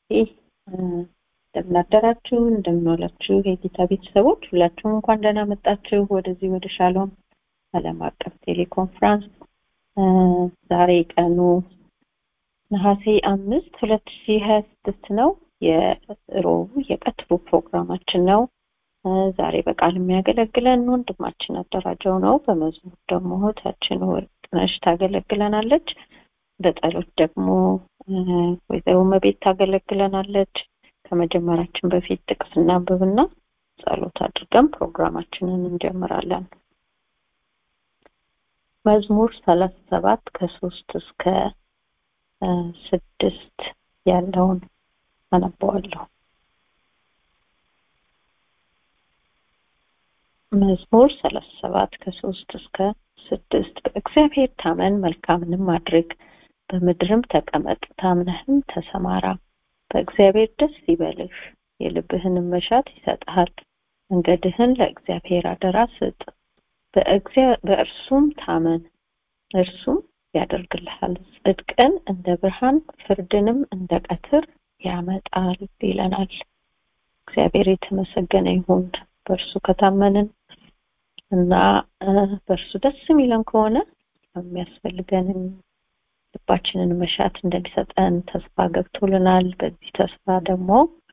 እንደምን አደራችሁ እንደምን ዋላችሁ የጌታ ቤተሰቦች ሁላችሁም እንኳን ደህና መጣችሁ ወደዚህ ወደ ሻሎም ዓለም አቀፍ ቴሌኮንፍራንስ ዛሬ ቀኑ ነሐሴ አምስት ሁለት ሺህ ሀያ ስድስት ነው የሮቡ የቀትሩ ፕሮግራማችን ነው ዛሬ በቃል የሚያገለግለን ወንድማችን አደራጀው ነው በመዝሙር ደግሞ እህታችን ወርቅነሽ ታገለግለናለች በጸሎት ደግሞ ወይዘሮ መቤት ታገለግለናለች ከመጀመራችን በፊት ጥቅስ እናንብብና ጸሎት አድርገን ፕሮግራማችንን እንጀምራለን መዝሙር ሰላሳ ሰባት ከሶስት እስከ ስድስት ያለውን አነበዋለሁ መዝሙር ሰላሳ ሰባት ከሶስት እስከ ስድስት በእግዚአብሔር ታመን መልካምንም አድርግ በምድርም ተቀመጥ ታምነህም ተሰማራ በእግዚአብሔር ደስ ይበልህ የልብህንም መሻት ይሰጥሃል መንገድህን ለእግዚአብሔር አደራ ስጥ በእርሱም ታመን እርሱም ያደርግልሃል ጽድቅን እንደ ብርሃን ፍርድንም እንደ ቀትር ያመጣል ይለናል እግዚአብሔር የተመሰገነ ይሁን በእርሱ ከታመንን እና በእርሱ ደስ የሚለን ከሆነ የሚያስፈልገንን ልባችንን መሻት እንደሚሰጠን ተስፋ ገብቶልናል በዚህ ተስፋ ደግሞ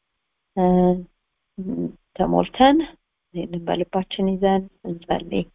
ተሞልተን ይህንን በልባችን ይዘን እንጸልይ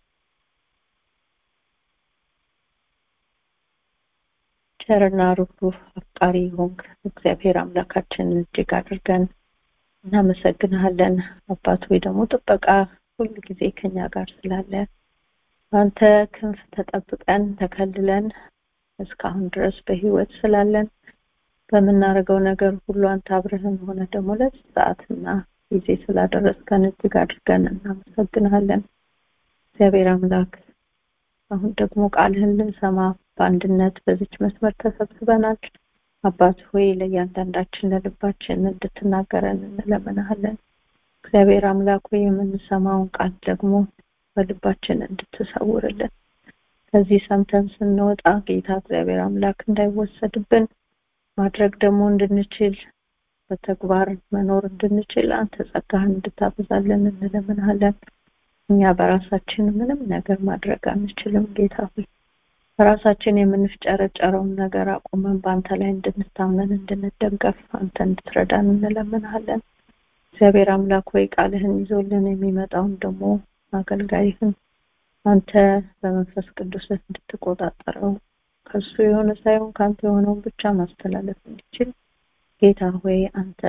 ቸርና ሩህሩህ አፍቃሪ ሆንክ እግዚአብሔር አምላካችን እጅግ አድርገን እናመሰግንሃለን አባት ወይ ደግሞ ጥበቃ ሁሉ ጊዜ ከኛ ጋር ስላለ በአንተ ክንፍ ተጠብቀን ተከልለን እስካሁን ድረስ በህይወት ስላለን በምናደርገው ነገር ሁሉ አንተ አብረህን ሆነ ደግሞ ለዚህ ሰዓትና ጊዜ ስላደረስከን እጅግ አድርገን እናመሰግንሃለን እግዚአብሔር አምላክ አሁን ደግሞ ቃልህን ልንሰማ በአንድነት በዚች መስመር ተሰብስበናል አባት ሆይ ለእያንዳንዳችን ለልባችን እንድትናገረን እንለምናሃለን እግዚአብሔር አምላክ ሆይ የምንሰማውን ቃል ደግሞ በልባችን እንድትሰውርልን ከዚህ ሰምተን ስንወጣ ጌታ እግዚአብሔር አምላክ እንዳይወሰድብን ማድረግ ደግሞ እንድንችል በተግባር መኖር እንድንችል አንተ ጸጋህን እንድታበዛለን እንለምናለን እኛ በራሳችን ምንም ነገር ማድረግ አንችልም ጌታ ሆይ በራሳችን የምንፍጨረጨረውን ነገር አቁመን በአንተ ላይ እንድንታመን እንድንደገፍ አንተ እንድትረዳን እንለምናለን እግዚአብሔር አምላክ ወይ ቃልህን ይዞልን የሚመጣውን ደግሞ አገልጋይህን አንተ በመንፈስ ቅዱስ እንድትቆጣጠረው ከሱ የሆነ ሳይሆን ከአንተ የሆነውን ብቻ ማስተላለፍ እንዲችል ጌታ ሆይ አንተ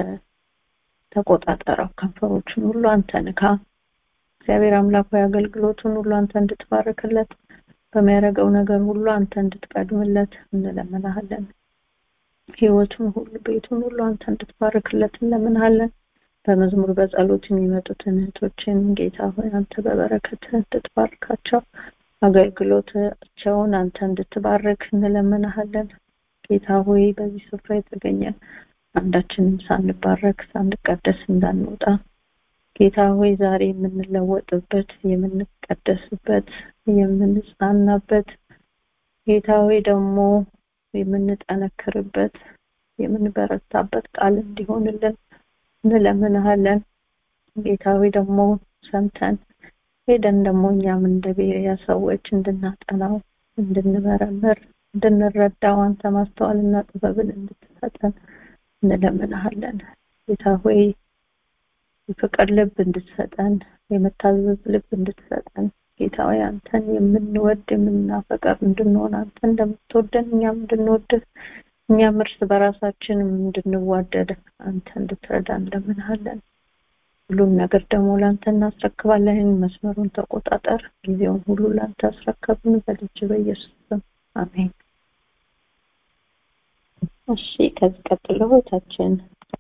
ተቆጣጠረው ከንፈሮችን ሁሉ አንተ ንካ እግዚአብሔር አምላክ ሆይ አገልግሎቱን ሁሉ አንተ እንድትባርክለት በሚያደርገው ነገር ሁሉ አንተ እንድትቀድምለት እንለምናሃለን ህይወቱን ሁሉ ቤቱን ሁሉ አንተ እንድትባርክለት እንለምናሃለን በመዝሙር በጸሎት የሚመጡትን እህቶችን ጌታ ሆይ አንተ በበረከት እንድትባርካቸው አገልግሎታቸውን አንተ እንድትባርክ እንለምናሃለን ጌታ ሆይ በዚህ ስፍራ የተገኘ አንዳችንም ሳንባረክ ሳንቀደስ እንዳንወጣ ጌታ ሆይ ዛሬ የምንለወጥበት የምንቀደስበት የምንጽናናበት ጌታ ሆይ ደግሞ የምንጠነክርበት የምንበረታበት ቃል እንዲሆንልን እንለምንሃለን ጌታ ሆይ ደግሞ ሰምተን ሄደን ደግሞ እኛም እንደ ቤሪያ ሰዎች እንድናጠናው እንድንመረምር እንድንረዳው አንተ ማስተዋልና ጥበብን እንድትሰጠን እንለምንሃለን ጌታ ሆይ የፍቅር ልብ እንድትሰጠን የመታዘዝ ልብ እንድትሰጠን ጌታ ሆይ አንተን የምንወድ የምናፈቀር እንድንሆን አንተ እንደምትወደን እኛም እንድንወድህ እኛም እርስ በራሳችን እንድንዋደድ አንተ እንድትረዳ እንለምንሃለን ሁሉም ነገር ደግሞ ለአንተ እናስረክባለን መስመሩን ተቆጣጠር ጊዜውን ሁሉ ለአንተ አስረከብን በልጅ በኢየሱስ ስም አሜን እሺ ከዚህ ቀጥሎ እህታችን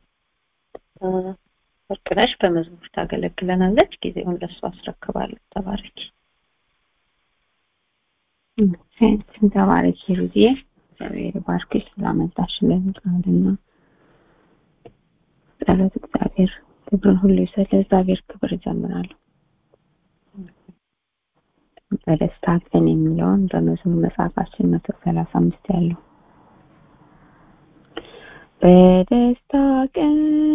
ወርቅነሽ በመዝሙር ታገለግለናለች ጊዜውን ለእሱ አስረክባለሁ ተባረኪ ተባረኪ ሩዲዬ እግዚአብሔር ባርክሽ ስላመጣሽልን ቃልና ጸሎት እግዚአብሔር ክብርን ሁሉ ይሰጥ ለእግዚአብሔር ክብር እጀምራለሁ በደስታ ቀን የሚለውን በመዝሙር መጽሐፋችን መቶ ሰላሳ አምስት ያለው በደስታ ቀን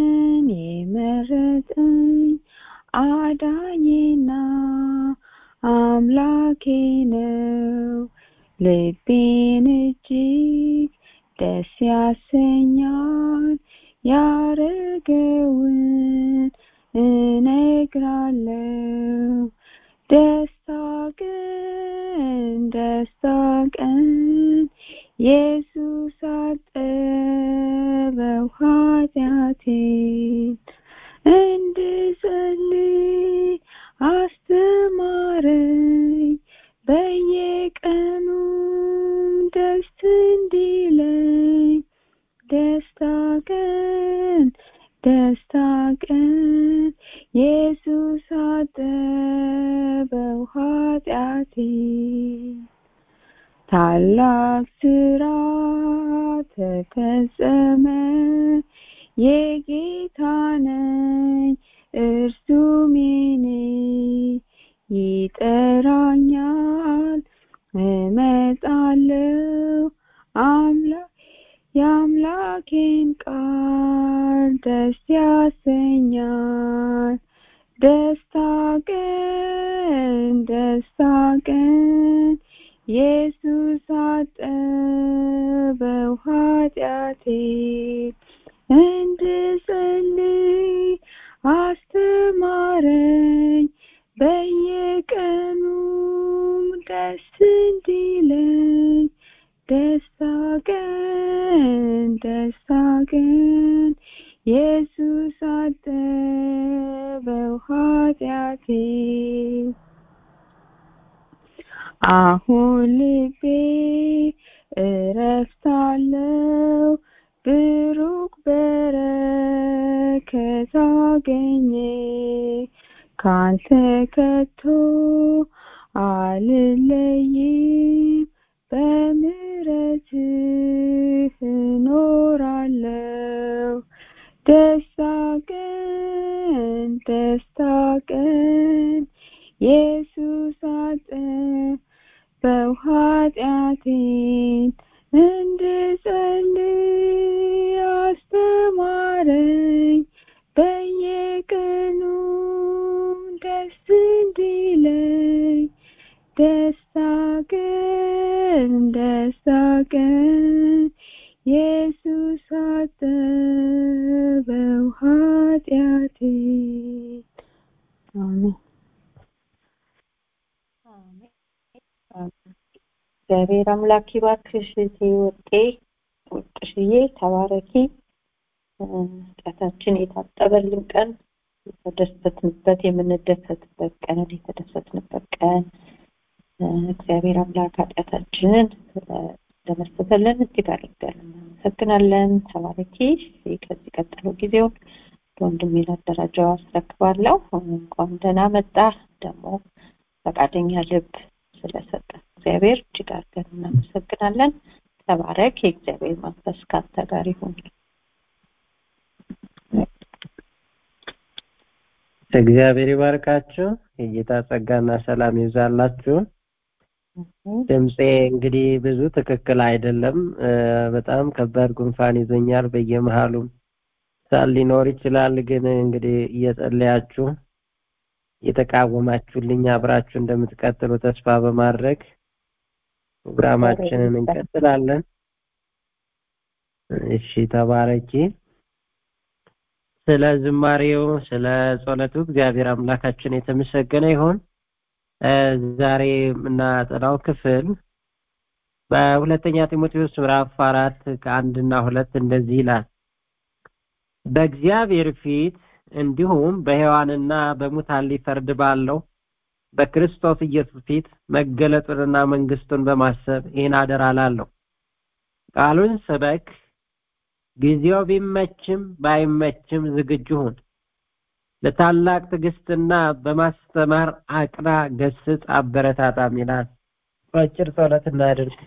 የመረጠኝ አዳኜና አምላኬ ነው ልቤን እጅግ ደስ ያሰኛል ያረገውን እነግራለሁ ደስታ ቀን ደስታ ቀን ኢየሱስ አጠበው ኃጢአቴን እንድጸልይ አስተማረኝ በየቀኑም ደስ እንዲለኝ ደስታ ቀን ደስታ ቀን ኢየሱስ አጠበው ኃጢአቴን ታላቅ ስራ ተፈጸመ የጌታ ነኝ እርሱም የኔ ይጠራኛል እመጣለሁ አምላክ የአምላኬን ቃል ደስ ያሰኛል ደስታ ቀን ደስታ ቀን ኢየሱስ አጠበው ኃጢአቴን እንድጸልይ አስተማረኝ በየቀኑም ደስ እንዲለኝ ደስታ ቀን ደስታ ቀን ኢየሱስ አጠበው ኃጢአቴን አሁን ልቤ እረፍት አለው ብሩክ በረከት አገኘ ካንተ ከቶ አልለይም በምሕረትህ እኖራለሁ ደስታ ቀን ደስታ ቀን ኢየሱስ አጠበው ኃጢአቴን እንድጸልይ አስተማረኝ በየቀኑ ደስ እንዲለኝ ደስታ ቀን ደስታ ቀን ኢየሱስ አጠበው ኃጢአቴን አሜን እግዚአብሔር አምላክ ይባርክሽ እህቴ ወርቄ ወርቅሽዬ ተባረኪ ኃጢአታችን የታጠበልን ቀን የተደሰትንበት የምንደሰትበት ቀን የተደሰትንበት ቀን እግዚአብሔር አምላክ ኃጢአታችንን ለመስተተልን እጅግ አድርገን እናመሰግናለን ተባረኪ ከዚህ ቀጥሎ ጊዜውን ለወንድሜ ላደራጃው አስረክባለሁ እንኳን ደህና መጣ ደግሞ ፈቃደኛ ልብ ስለሰጠ እግዚአብሔር እጅግ አድርገን እናመሰግናለን ተባረክ የእግዚአብሔር መንፈስ ካንተ ጋር ይሁን እግዚአብሔር ይባርካችሁ የጌታ ጸጋና ሰላም ይብዛላችሁ ድምፄ እንግዲህ ብዙ ትክክል አይደለም በጣም ከባድ ጉንፋን ይዞኛል በየመሃሉም ሳል ሊኖር ይችላል ግን እንግዲህ እየጸለያችሁ እየተቃወማችሁልኝ አብራችሁ እንደምትቀጥሉ ተስፋ በማድረግ ፕሮግራማችንን እንቀጥላለን እሺ ተባረኪ ስለ ዝማሬው ስለ ጸሎቱ እግዚአብሔር አምላካችን የተመሰገነ ይሁን ዛሬ የምናጠናው ክፍል በሁለተኛ ጢሞቴዎስ ምዕራፍ አራት ከአንድና ሁለት እንደዚህ ይላል በእግዚአብሔር ፊት እንዲሁም በሔዋንና በሙታን ሊፈርድ ባለው በክርስቶስ ኢየሱስ ፊት መገለጡንና መንግስቱን በማሰብ ይህን አደራ ላለሁ ቃሉን ስበክ ጊዜው ቢመችም ባይመችም ዝግጁ ሁን ለታላቅ ትዕግስትና በማስተማር አቅና ገስጽ አበረታታም ይላል አጭር ጸሎት እናድርግ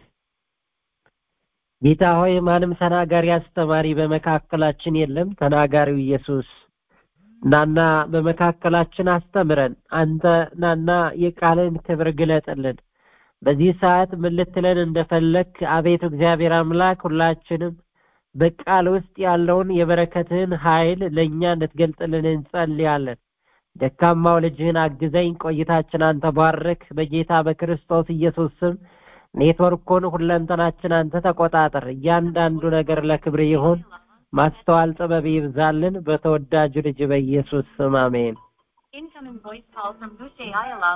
ጌታ ሆይ ማንም ተናጋሪ አስተማሪ በመካከላችን የለም ተናጋሪው ኢየሱስ ናና በመካከላችን አስተምረን አንተ ናና የቃልን ክብር ግለጥልን በዚህ ሰዓት ምን ልትለን እንደፈለክ አቤቱ እግዚአብሔር አምላክ ሁላችንም በቃል ውስጥ ያለውን የበረከትህን ኃይል ለእኛ እንድትገልጥልን እንጸልያለን። ደካማው ልጅህን አግዘኝ። ቆይታችን አንተ ባርክ። በጌታ በክርስቶስ ኢየሱስ ስም ኔትወርኩን ሁለንተናችን አንተ ተቆጣጠር። እያንዳንዱ ነገር ለክብር ይሁን። ማስተዋል ጥበብ ይብዛልን። በተወዳጁ ልጅ በኢየሱስ ስም አሜን። Incoming voice call from Boucher Ayala.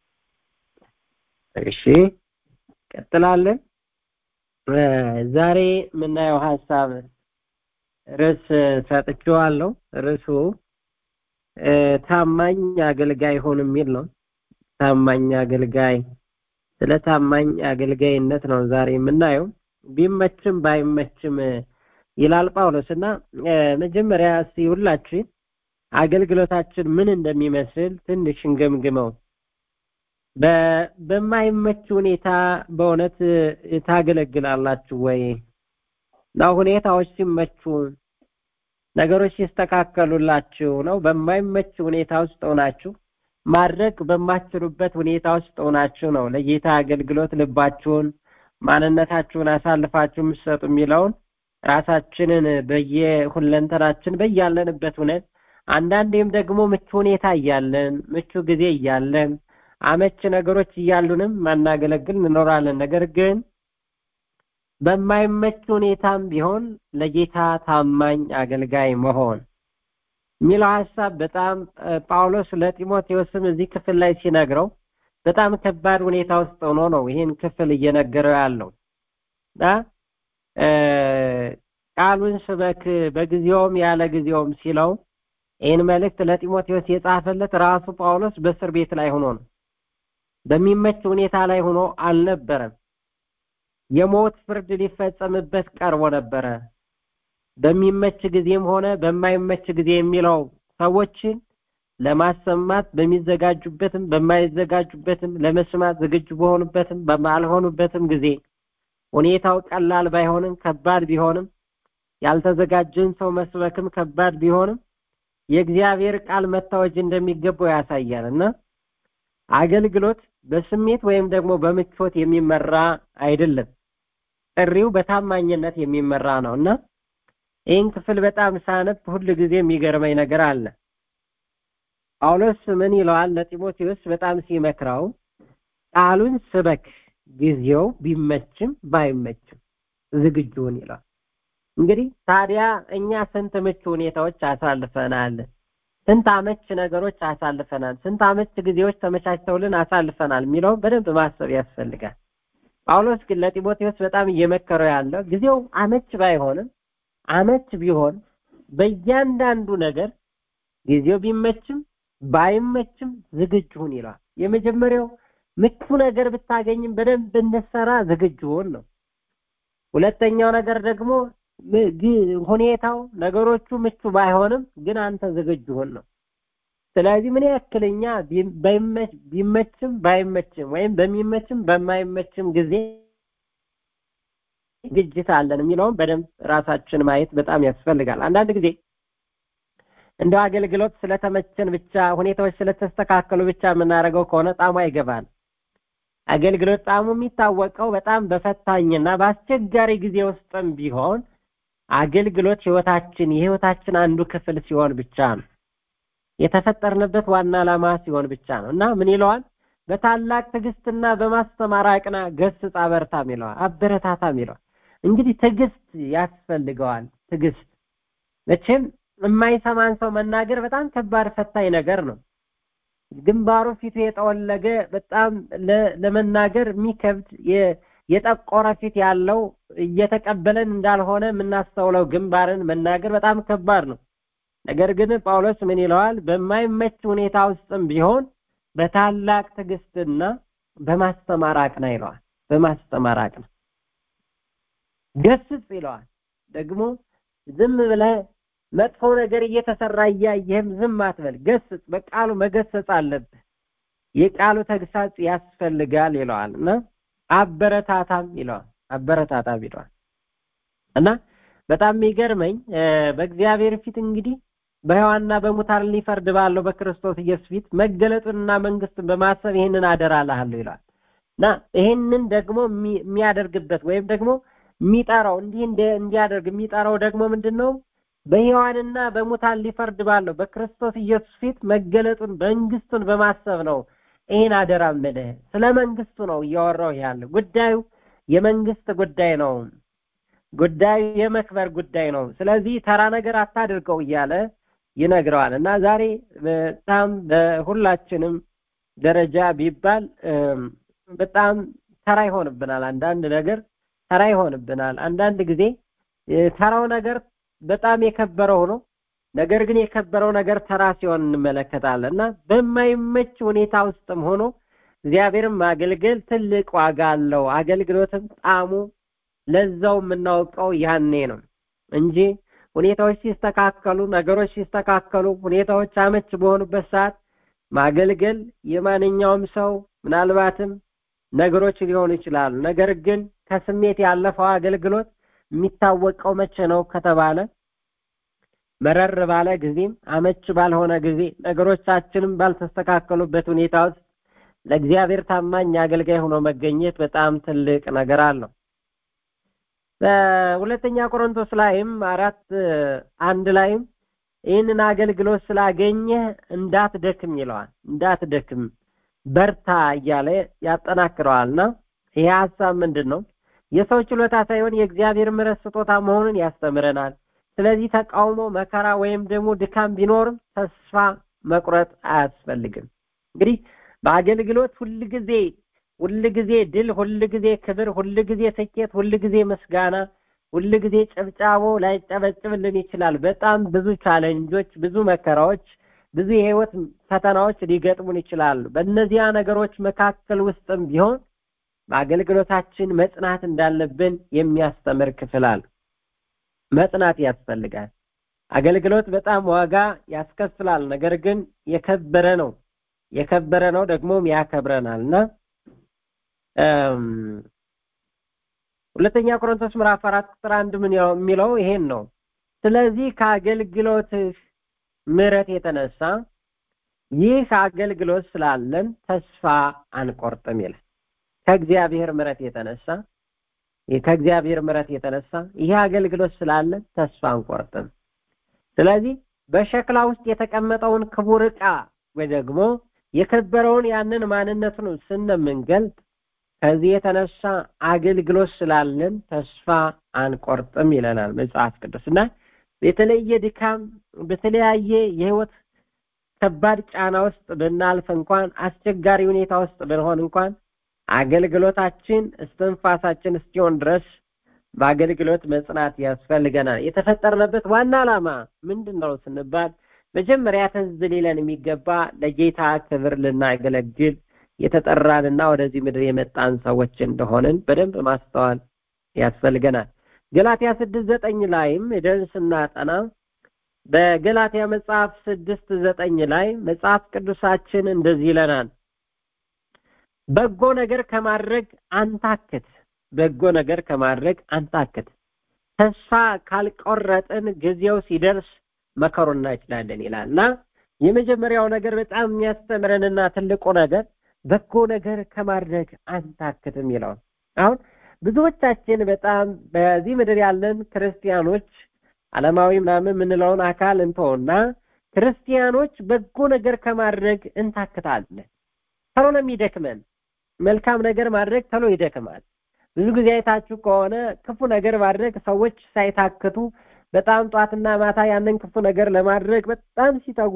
እሺ ቀጥላለን። እ ዛሬ የምናየው ሀሳብ ርዕስ ሰጥቼዋለሁ። ርዕሱ እ ታማኝ አገልጋይ ሁን የሚል ነው። ታማኝ አገልጋይ ስለ ታማኝ አገልጋይነት ነው ዛሬ የምናየው። ቢመችም ባይመችም ይላል ጳውሎስ እና እ መጀመሪያ እስቲ ሁላችን አገልግሎታችን ምን እንደሚመስል ትንሽ እንገምግመው። በ- በማይመች ሁኔታ በእውነት እ፣ ታገለግላላችሁ ወይ? እና ሁኔታዎች ሲመቹ ነገሮች ሲስተካከሉላችሁ ነው? በማይመች ሁኔታ ውስጥ ሆናችሁ ማድረግ በማትችሉበት ሁኔታ ውስጥ ሆናችሁ ነው ለጌታ አገልግሎት ልባችሁን ማንነታችሁን አሳልፋችሁ የምትሰጡ የሚለውን ራሳችንን በየሁለንተናችን በያለንበት ሁነት አንዳንዴም ደግሞ ምቹ ሁኔታ እያለን ምቹ ጊዜ እያለን አመች ነገሮች እያሉንም ማናገለግል እንኖራለን። ነገር ግን በማይመች ሁኔታም ቢሆን ለጌታ ታማኝ አገልጋይ መሆን የሚለው ሀሳብ በጣም እ፣ ጳውሎስ ለጢሞቴዎስም እዚህ ክፍል ላይ ሲነግረው በጣም ከባድ ሁኔታ ውስጥ ሆኖ ነው ይህን ክፍል እየነገረው ያለው እና እ፣ ቃሉን ስበክ በጊዜውም ያለ ጊዜውም ሲለው ይህን መልእክት ለጢሞቴዎስ የጻፈለት ራሱ ጳውሎስ በእስር ቤት ላይ ሆኖ ነው። በሚመች ሁኔታ ላይ ሆኖ አልነበረም። የሞት ፍርድ ሊፈጸምበት ቀርቦ ነበረ። በሚመች ጊዜም ሆነ በማይመች ጊዜ የሚለው ሰዎችን ለማሰማት በሚዘጋጁበትም በማይዘጋጁበትም ለመስማት ዝግጁ በሆኑበትም በማልሆኑበትም ጊዜ ሁኔታው ቀላል ባይሆንም ከባድ ቢሆንም ያልተዘጋጀን ሰው መስበክም ከባድ ቢሆንም የእግዚአብሔር ቃል መታወጅ እንደሚገባው ያሳያል እና አገልግሎት በስሜት ወይም ደግሞ በምቾት የሚመራ አይደለም። ጥሪው በታማኝነት የሚመራ ነው እና ይህን ክፍል በጣም ሳነብ ሁል ጊዜ የሚገርመኝ ነገር አለ። ጳውሎስ ምን ይለዋል ለጢሞቴዎስ በጣም ሲመክረው ቃሉን ስበክ፣ ጊዜው ቢመችም ባይመችም ዝግጁውን ይለዋል። እንግዲህ ታዲያ እኛ ስንት ምቹ ሁኔታዎች አሳልፈናል። ስንት አመች ነገሮች አሳልፈናል። ስንት አመች ጊዜዎች ተመቻችተውልን አሳልፈናል የሚለውን በደንብ ማሰብ ያስፈልጋል። ጳውሎስ ግን ለጢሞቴዎስ በጣም እየመከረው ያለው ጊዜው አመች ባይሆንም አመች ቢሆን በእያንዳንዱ ነገር ጊዜው ቢመችም ባይመችም ዝግጁ ሁን ይለዋል። የመጀመሪያው ምቹ ነገር ብታገኝም በደንብ እንሰራ ዝግጁ ሁን ነው። ሁለተኛው ነገር ደግሞ ም- ግ- ሁኔታው ነገሮቹ ምቹ ባይሆንም ግን አንተ ዝግጁ ሁን ነው። ስለዚህ ምን ያክልኛ ቢ- ባይመች- ቢመችም ባይመችም ወይም በሚመችም በማይመችም ጊዜ ዝግጅት አለን የሚለውን በደንብ ራሳችን ማየት በጣም ያስፈልጋል። አንዳንድ ጊዜ እንደው አገልግሎት ስለተመቸን ብቻ ሁኔታዎች ስለተስተካከሉ ብቻ የምናደርገው ከሆነ ጣሙ አይገባል። አገልግሎት ጣሙ የሚታወቀው በጣም በፈታኝና በአስቸጋሪ ጊዜ ውስጥም ቢሆን አገልግሎት ህይወታችን የህይወታችን አንዱ ክፍል ሲሆን ብቻ ነው። የተፈጠርንበት ዋና ዓላማ ሲሆን ብቻ ነው እና ምን ይለዋል? በታላቅ ትዕግስትና በማስተማር አቅና፣ ገስጽ፣ አበርታም ይለዋል። አበረታታም ይለዋል። እንግዲህ ትዕግስት ያስፈልገዋል። ትዕግስት መቼም የማይሰማን ሰው መናገር በጣም ከባድ ፈታኝ ነገር ነው። ግንባሩ ፊቱ የጠወለገ በጣም ለ- ለመናገር የሚከብድ የ- የጠቆረ ፊት ያለው እየተቀበለን እንዳልሆነ የምናስተውለው ግንባርን መናገር በጣም ከባድ ነው። ነገር ግን ጳውሎስ ምን ይለዋል? በማይመች ሁኔታ ውስጥም ቢሆን በታላቅ ትዕግስትና በማስተማር አቅና ይለዋል። በማስተማር አቅና ገስጽ ይለዋል። ደግሞ ዝም ብለህ መጥፎ ነገር እየተሰራ እያየህም ዝም አትበል። ገስጽ፣ በቃሉ መገሰጽ አለብህ። የቃሉ ተግሳጽ ያስፈልጋል ይለዋል እና አበረታታም ይለዋል። አበረታታም ይለዋል እና በጣም የሚገርመኝ እ፣ በእግዚአብሔር ፊት እንግዲህ በሕያዋንና በሙታን ሊፈርድ ባለው በክርስቶስ ኢየሱስ ፊት መገለጡንና መንግስቱን በማሰብ ይህንን አደራ እልሃለሁ ይለዋል እና ይህንን ደግሞ የሚ- የሚያደርግበት ወይም ደግሞ የሚጠራው እንዲህ እንዲያደርግ የሚጠራው ደግሞ ምንድን ነው? በሕያዋንና በሙታን ሊፈርድ ባለው በክርስቶስ ኢየሱስ ፊት መገለጡን መንግስቱን በማሰብ ነው። ይህን አደራ የምልህ ስለ መንግስቱ ነው እያወራሁ ያለ። ጉዳዩ የመንግስት ጉዳይ ነው። ጉዳዩ የመክበር ጉዳይ ነው። ስለዚህ ተራ ነገር አታድርገው እያለ ይነግረዋል እና ዛሬ በጣም በሁላችንም ደረጃ ቢባል በጣም ተራ ይሆንብናል። አንዳንድ ነገር ተራ ይሆንብናል። አንዳንድ ጊዜ ተራው ነገር በጣም የከበረ ሆኖ ነገር ግን የከበረው ነገር ተራ ሲሆን እንመለከታለን እና በማይመች ሁኔታ ውስጥም ሆኖ እግዚአብሔርን ማገልገል ትልቅ ዋጋ አለው። አገልግሎትም ጣዕሙ ለዛው የምናውቀው ያኔ ነው እንጂ ሁኔታዎች ሲስተካከሉ፣ ነገሮች ሲስተካከሉ፣ ሁኔታዎች አመች በሆኑበት ሰዓት ማገልገል የማንኛውም ሰው ምናልባትም ነገሮች ሊሆኑ ይችላሉ። ነገር ግን ከስሜት ያለፈው አገልግሎት የሚታወቀው መቼ ነው ከተባለ መረር ባለ ጊዜም አመች ባልሆነ ጊዜ ነገሮቻችንም ባልተስተካከሉበት ሁኔታ ውስጥ ለእግዚአብሔር ታማኝ አገልጋይ ሆኖ መገኘት በጣም ትልቅ ነገር አለው። በሁለተኛ ቆሮንቶስ ላይም አራት አንድ ላይም ይህንን አገልግሎት ስላገኘህ እንዳትደክም ይለዋል። እንዳትደክም በርታ እያለ ያጠናክረዋልና ይሄ ሀሳብ ምንድን ነው? የሰው ችሎታ ሳይሆን የእግዚአብሔር ምሕረት ስጦታ መሆኑን ያስተምረናል። ስለዚህ ተቃውሞ፣ መከራ ወይም ደግሞ ድካም ቢኖርም ተስፋ መቁረጥ አያስፈልግም። እንግዲህ በአገልግሎት ሁልጊዜ ሁልጊዜ ድል፣ ሁልጊዜ ክብር፣ ሁልጊዜ ስኬት፣ ሁልጊዜ ምስጋና፣ ሁልጊዜ ጭብጫቦ ላይጨበጭብልን ይችላል። በጣም ብዙ ቻለንጆች፣ ብዙ መከራዎች፣ ብዙ የህይወት ፈተናዎች ሊገጥሙን ይችላሉ። በእነዚያ ነገሮች መካከል ውስጥም ቢሆን በአገልግሎታችን መጽናት እንዳለብን የሚያስተምር ክፍል አለ። መጽናት ያስፈልጋል። አገልግሎት በጣም ዋጋ ያስከፍላል። ነገር ግን የከበረ ነው የከበረ ነው ደግሞም ያከብረናል እና ሁለተኛ ቆሮንቶስ ምዕራፍ አራት ቁጥር አንድ ምን የሚለው ይሄን ነው። ስለዚህ ከአገልግሎትህ ምሕረት የተነሳ ይህ አገልግሎት ስላለን ተስፋ አንቆርጥም ይላል። ከእግዚአብሔር ምሕረት የተነሳ ከእግዚአብሔር ምሕረት የተነሳ ይህ አገልግሎት ስላለን ተስፋ አንቆርጥም። ስለዚህ በሸክላ ውስጥ የተቀመጠውን ክቡር ዕቃ ወይ ደግሞ የከበረውን ያንን ማንነቱን ስንምንገልጥ ከዚህ የተነሳ አገልግሎት ስላለን ተስፋ አንቆርጥም ይለናል መጽሐፍ ቅዱስ እና የተለየ ድካም በተለያየ የህይወት ከባድ ጫና ውስጥ ብናልፍ እንኳን አስቸጋሪ ሁኔታ ውስጥ ብንሆን እንኳን አገልግሎታችን እስትንፋሳችን እስኪሆን ድረስ በአገልግሎት መጽናት ያስፈልገናል። የተፈጠርንበት ዋና ዓላማ ምንድን ነው ስንባል መጀመሪያ ትዝ ሊለን የሚገባ ለጌታ ክብር ልናገለግል የተጠራንና ወደዚህ ምድር የመጣን ሰዎች እንደሆንን በደንብ ማስተዋል ያስፈልገናል። ገላትያ ስድስት ዘጠኝ ላይም ሄደን ስናጠና በገላትያ መጽሐፍ ስድስት ዘጠኝ ላይ መጽሐፍ ቅዱሳችን እንደዚህ ይለናል። በጎ ነገር ከማድረግ አንታክት፣ በጎ ነገር ከማድረግ አንታክት። ተስፋ ካልቆረጥን ጊዜው ሲደርስ መከሩ እናጭላለን ይላል እና የመጀመሪያው ነገር በጣም የሚያስተምረንና ትልቁ ነገር በጎ ነገር ከማድረግ አንታክትም ይለዋል። አሁን ብዙዎቻችን በጣም በዚህ ምድር ያለን ክርስቲያኖች ዓለማዊ ምናምን የምንለውን አካል እንተውና ክርስቲያኖች በጎ ነገር ከማድረግ እንታክታለን። ተሎ ነው የሚደክመን። መልካም ነገር ማድረግ ተሎ ይደክማል። ብዙ ጊዜ አይታችሁ ከሆነ ክፉ ነገር ማድረግ ሰዎች ሳይታክቱ በጣም ጧትና ማታ ያንን ክፉ ነገር ለማድረግ በጣም ሲተጉ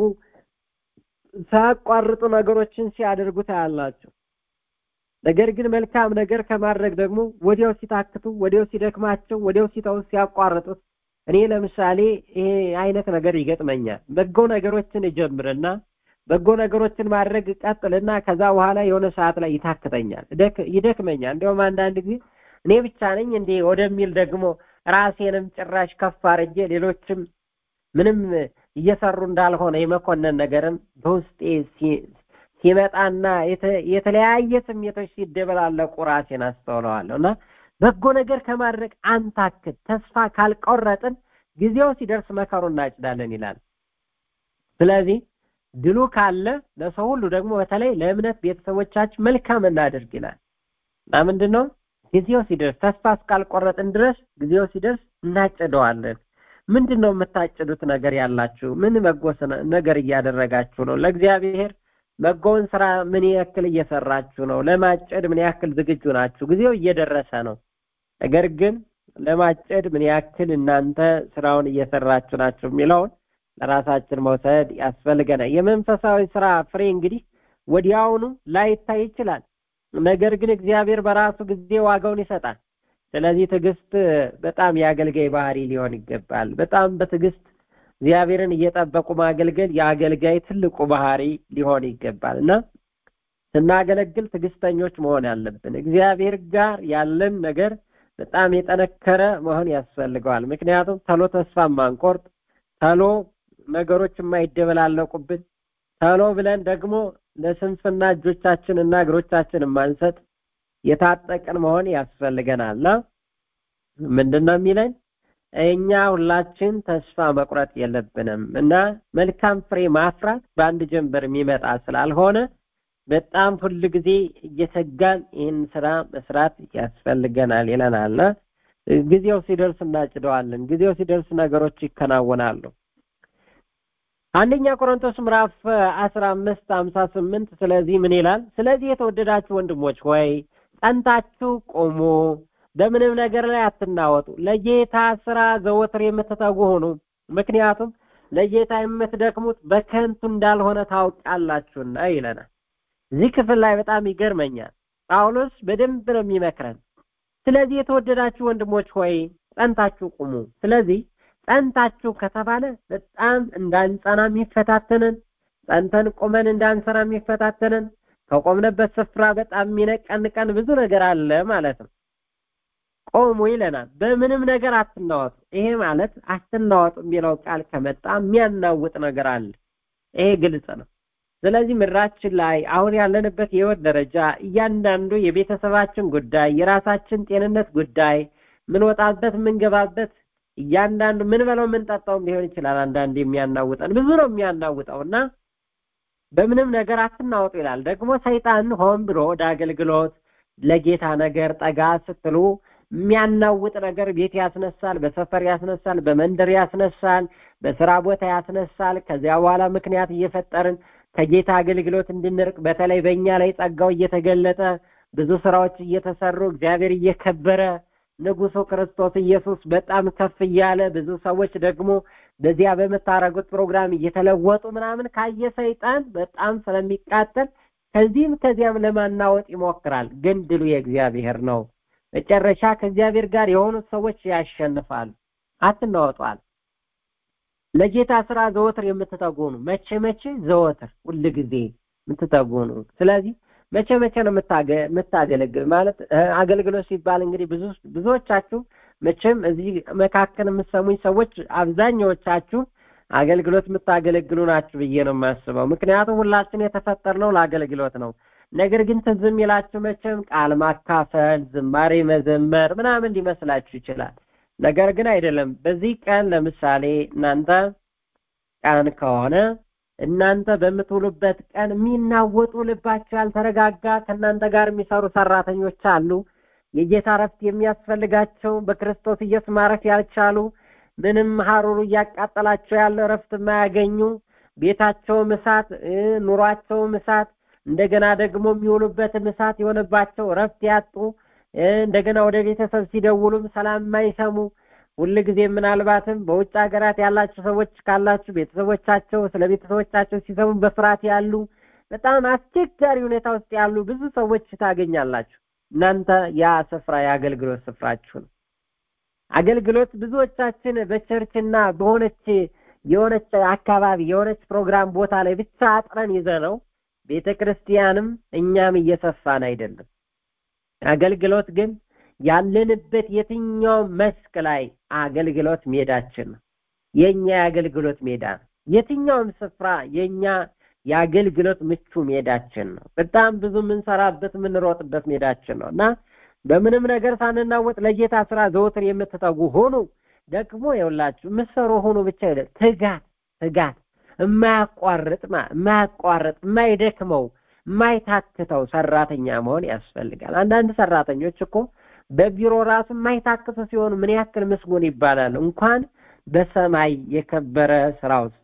ሳያቋርጡ ነገሮችን ሲያደርጉ ታያላችሁ። ነገር ግን መልካም ነገር ከማድረግ ደግሞ ወዲያው ሲታክቱ፣ ወዲያው ሲደክማቸው፣ ወዲያው ሲተው ሲያቋርጡት እኔ ለምሳሌ ይሄ አይነት ነገር ይገጥመኛል። በጎ ነገሮችን እጀምርና በጎ ነገሮችን ማድረግ ቀጥልና ከዛ በኋላ የሆነ ሰዓት ላይ ይታክተኛል፣ ይደክመኛል። እንዲያውም አንዳንድ ጊዜ እኔ ብቻ ነኝ እንዴ ወደሚል ደግሞ ራሴንም ጭራሽ ከፍ አድርጌ ሌሎችም ምንም እየሰሩ እንዳልሆነ የመኮነን ነገርም በውስጤ ሲመጣና የተለያየ ስሜቶች ሲደበላለቁ ራሴን አስተውለዋለሁ እና በጎ ነገር ከማድረግ አንታክት፣ ተስፋ ካልቆረጥን ጊዜው ሲደርስ መከሩ እናጭዳለን ይላል። ስለዚህ ድሉ ካለ ለሰው ሁሉ ደግሞ በተለይ ለእምነት ቤተሰቦቻችን መልካም እናደርግ ይላል እና ምንድን ነው ጊዜው ሲደርስ ተስፋ እስካልቆረጥን ድረስ ጊዜው ሲደርስ እናጭደዋለን። ምንድን ነው የምታጭዱት ነገር ያላችሁ? ምን በጎ ስነ- ነገር እያደረጋችሁ ነው? ለእግዚአብሔር በጎውን ስራ ምን ያክል እየሰራችሁ ነው? ለማጨድ ምን ያክል ዝግጁ ናችሁ? ጊዜው እየደረሰ ነው። ነገር ግን ለማጨድ ምን ያክል እናንተ ስራውን እየሰራችሁ ናችሁ የሚለውን ለራሳችን መውሰድ ያስፈልገናል። የመንፈሳዊ ስራ ፍሬ እንግዲህ ወዲያውኑ ላይታይ ይችላል። ነገር ግን እግዚአብሔር በራሱ ጊዜ ዋጋውን ይሰጣል። ስለዚህ ትዕግስት በጣም የአገልጋይ ባህሪ ሊሆን ይገባል። በጣም በትዕግስት እግዚአብሔርን እየጠበቁ ማገልገል የአገልጋይ ትልቁ ባህሪ ሊሆን ይገባል እና ስናገለግል ትዕግስተኞች መሆን ያለብን እግዚአብሔር ጋር ያለን ነገር በጣም የጠነከረ መሆን ያስፈልገዋል። ምክንያቱም ተሎ ተስፋ ማንቆርጥ፣ ተሎ ነገሮች የማይደበላለቁብን፣ ተሎ ብለን ደግሞ ለስንፍና እጆቻችን እና እግሮቻችን የማንሰጥ የታጠቅን መሆን ያስፈልገናልና ምንድን ነው የሚለን? እኛ ሁላችን ተስፋ መቁረጥ የለብንም እና መልካም ፍሬ ማፍራት በአንድ ጀንበር የሚመጣ ስላልሆነ በጣም ሁል ጊዜ እየተጋን ይህን ስራ መስራት ያስፈልገናል ይለናል። ጊዜው ሲደርስ እናጭደዋለን። ጊዜው ሲደርስ ነገሮች ይከናወናሉ። አንደኛ ቆሮንቶስ ምዕራፍ አስራ አምስት ሀምሳ ስምንት ስለዚህ ምን ይላል? ስለዚህ የተወደዳችሁ ወንድሞች ሆይ ጸንታችሁ ቁሙ፣ በምንም ነገር ላይ አትናወጡ፣ ለጌታ ስራ ዘወትር የምትተጉ ሁኑ። ምክንያቱም ለጌታ የምትደክሙት በከንቱ እንዳልሆነ ታውቃላችሁና ይለናል። እዚህ ክፍል ላይ በጣም ይገርመኛል። ጳውሎስ በደንብ ነው የሚመክረን። ስለዚህ የተወደዳችሁ ወንድሞች ሆይ ጸንታችሁ ቁሙ። ስለዚህ ጸንታችሁ ከተባለ በጣም እንዳንጸና የሚፈታተንን ጸንተን ቁመን እንዳንሰራ የሚፈታተንን ከቆምነበት ስፍራ በጣም የሚነቀንቀን ብዙ ነገር አለ ማለት ነው። ቆሙ ይለናል። በምንም ነገር አትናወጡ። ይሄ ማለት አትናወጡ የሚለው ቃል ከመጣ የሚያናውጥ ነገር አለ። ይሄ ግልጽ ነው። ስለዚህ ምድራችን ላይ አሁን ያለንበት የህይወት ደረጃ እያንዳንዱ የቤተሰባችን ጉዳይ፣ የራሳችን ጤንነት ጉዳይ፣ ምንወጣበት ምንገባበት እያንዳንዱ ምን በለው የምንጠጣውም ሊሆን ይችላል። አንዳንድ የሚያናውጠን ብዙ ነው የሚያናውጠው እና በምንም ነገር አትናወጡ ይላል። ደግሞ ሰይጣን ሆን ብሎ ወደ አገልግሎት ለጌታ ነገር ጠጋ ስትሉ የሚያናውጥ ነገር ቤት ያስነሳል፣ በሰፈር ያስነሳል፣ በመንደር ያስነሳል፣ በስራ ቦታ ያስነሳል። ከዚያ በኋላ ምክንያት እየፈጠርን ከጌታ አገልግሎት እንድንርቅ በተለይ በእኛ ላይ ጸጋው እየተገለጠ ብዙ ስራዎች እየተሰሩ እግዚአብሔር እየከበረ ንጉሱ ክርስቶስ ኢየሱስ በጣም ከፍ እያለ ብዙ ሰዎች ደግሞ በዚያ በምታረጉት ፕሮግራም እየተለወጡ ምናምን ካየ ሰይጣን በጣም ስለሚቃጠል ከዚህም ከዚያም ለማናወጥ ይሞክራል። ግን ድሉ የእግዚአብሔር ነው። መጨረሻ ከእግዚአብሔር ጋር የሆኑት ሰዎች ያሸንፋሉ። አትናወጧል። ለጌታ ስራ ዘወትር የምትተጉ ነው። መቼ መቼ? ዘወትር ሁል ጊዜ የምትተጉ ነው። ስለዚህ መቼ መቼ ነው የምታገለግል ማለት አገልግሎት ሲባል እንግዲህ ብዙ ብዙዎቻችሁ መቼም እዚህ መካከል የምትሰሙኝ ሰዎች አብዛኛዎቻችሁ አገልግሎት የምታገለግሉ ናችሁ ብዬ ነው የማስበው። ምክንያቱም ሁላችን የተፈጠርነው ለአገልግሎት ነው። ነገር ግን ትዝ የሚላችሁ መቼም ቃል ማካፈል፣ ዝማሬ መዘመር ምናምን ሊመስላችሁ ይችላል። ነገር ግን አይደለም። በዚህ ቀን ለምሳሌ እናንተ ቀን ከሆነ እናንተ በምትውሉበት ቀን የሚናወጡ ልባቸው ያልተረጋጋ ከእናንተ ጋር የሚሰሩ ሰራተኞች አሉ። የጌታ እረፍት የሚያስፈልጋቸው በክርስቶስ ኢየሱስ ማረፍ ያልቻሉ ምንም ሀሩሩ እያቃጠላቸው ያለ እረፍት የማያገኙ ቤታቸውም እሳት፣ ኑሯቸውም እሳት፣ እንደገና ደግሞ የሚውሉበትም እሳት የሆነባቸው እረፍት ያጡ እንደገና ወደ ቤተሰብ ሲደውሉም ሰላም የማይሰሙ ሁል ጊዜ ምናልባትም በውጭ ሀገራት ያላችሁ ሰዎች ካላችሁ ቤተሰቦቻቸው ስለ ቤተሰቦቻቸው ሲሰሙ በፍርሃት ያሉ በጣም አስቸጋሪ ሁኔታ ውስጥ ያሉ ብዙ ሰዎች ታገኛላችሁ። እናንተ ያ ስፍራ የአገልግሎት ስፍራችሁ ነው። አገልግሎት ብዙዎቻችን በቸርችና በሆነች የሆነች አካባቢ የሆነች ፕሮግራም ቦታ ላይ ብቻ አጥረን ይዘ ነው ቤተ ክርስቲያንም እኛም እየሰፋን አይደለም። አገልግሎት ግን ያለንበት የትኛው መስክ ላይ አገልግሎት ሜዳችን ነው። የኛ የአገልግሎት ሜዳ ነው። የትኛውም ስፍራ የኛ የአገልግሎት ምቹ ሜዳችን ነው። በጣም ብዙ የምንሰራበት የምንሮጥበት ሜዳችን ነው እና በምንም ነገር ሳንናወጥ ለጌታ ስራ ዘወትር የምትተጉ ሆኑ። ደግሞ የውላችሁ የምትሰሩ ሆኑ ብቻ አይደል፣ ትጋት ትጋት የማያቋርጥ የማያቋርጥ የማይደክመው የማይታክተው ሰራተኛ መሆን ያስፈልጋል። አንዳንድ ሰራተኞች እኮ በቢሮ ራሱ የማይታክቱ ሲሆኑ ምን ያክል ምስጉን ይባላል እንኳን በሰማይ የከበረ ስራ ውስጥ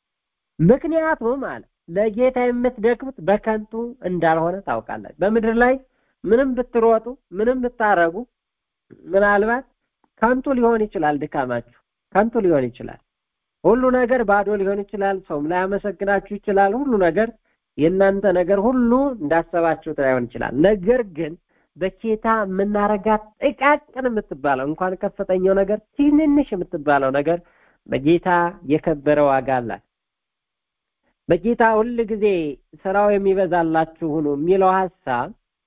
ምክንያቱም አለ ለጌታ የምትደክሙት በከንቱ እንዳልሆነ ታውቃላችሁ በምድር ላይ ምንም ብትሮጡ ምንም ብታረጉ ምናልባት ከንቱ ሊሆን ይችላል ድካማችሁ ከንቱ ሊሆን ይችላል ሁሉ ነገር ባዶ ሊሆን ይችላል ሰውም ላያመሰግናችሁ ይችላል ሁሉ ነገር የእናንተ ነገር ሁሉ እንዳሰባችሁት ላይሆን ይችላል ነገር ግን በጌታ የምናረጋት ጥቃቅን የምትባለው እንኳን ከፍተኛው ነገር ትንንሽ የምትባለው ነገር በጌታ የከበረ ዋጋ አላት በጌታ ሁል ጊዜ ስራው የሚበዛላችሁ ሁኑ የሚለው ሀሳብ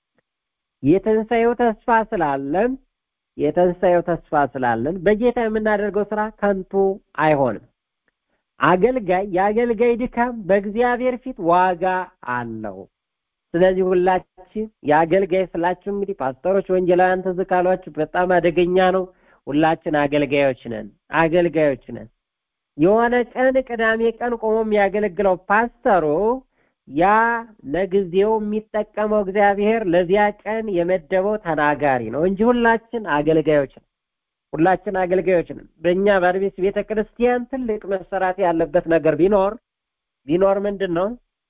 የትንሣኤው ተስፋ ስላለን የትንሣኤው ተስፋ ስላለን በጌታ የምናደርገው ስራ ከንቱ አይሆንም አገልጋይ የአገልጋይ ድካም በእግዚአብሔር ፊት ዋጋ አለው ስለዚህ ሁላችን የአገልጋይ ስላችሁ እንግዲህ ፓስተሮች ወንጌላውያን ትዝ ካሏችሁ በጣም አደገኛ ነው ሁላችን አገልጋዮች ነን አገልጋዮች ነን የሆነ ቀን ቅዳሜ ቀን ቆሞ የሚያገለግለው ፓስተሩ ያ ለጊዜው የሚጠቀመው እግዚአብሔር ለዚያ ቀን የመደበው ተናጋሪ ነው እንጂ ሁላችን አገልጋዮች ነን ሁላችን አገልጋዮች ነን በእኛ በአድቤስ ቤተ ክርስቲያን ትልቅ መሰራት ያለበት ነገር ቢኖር ቢኖር ምንድን ነው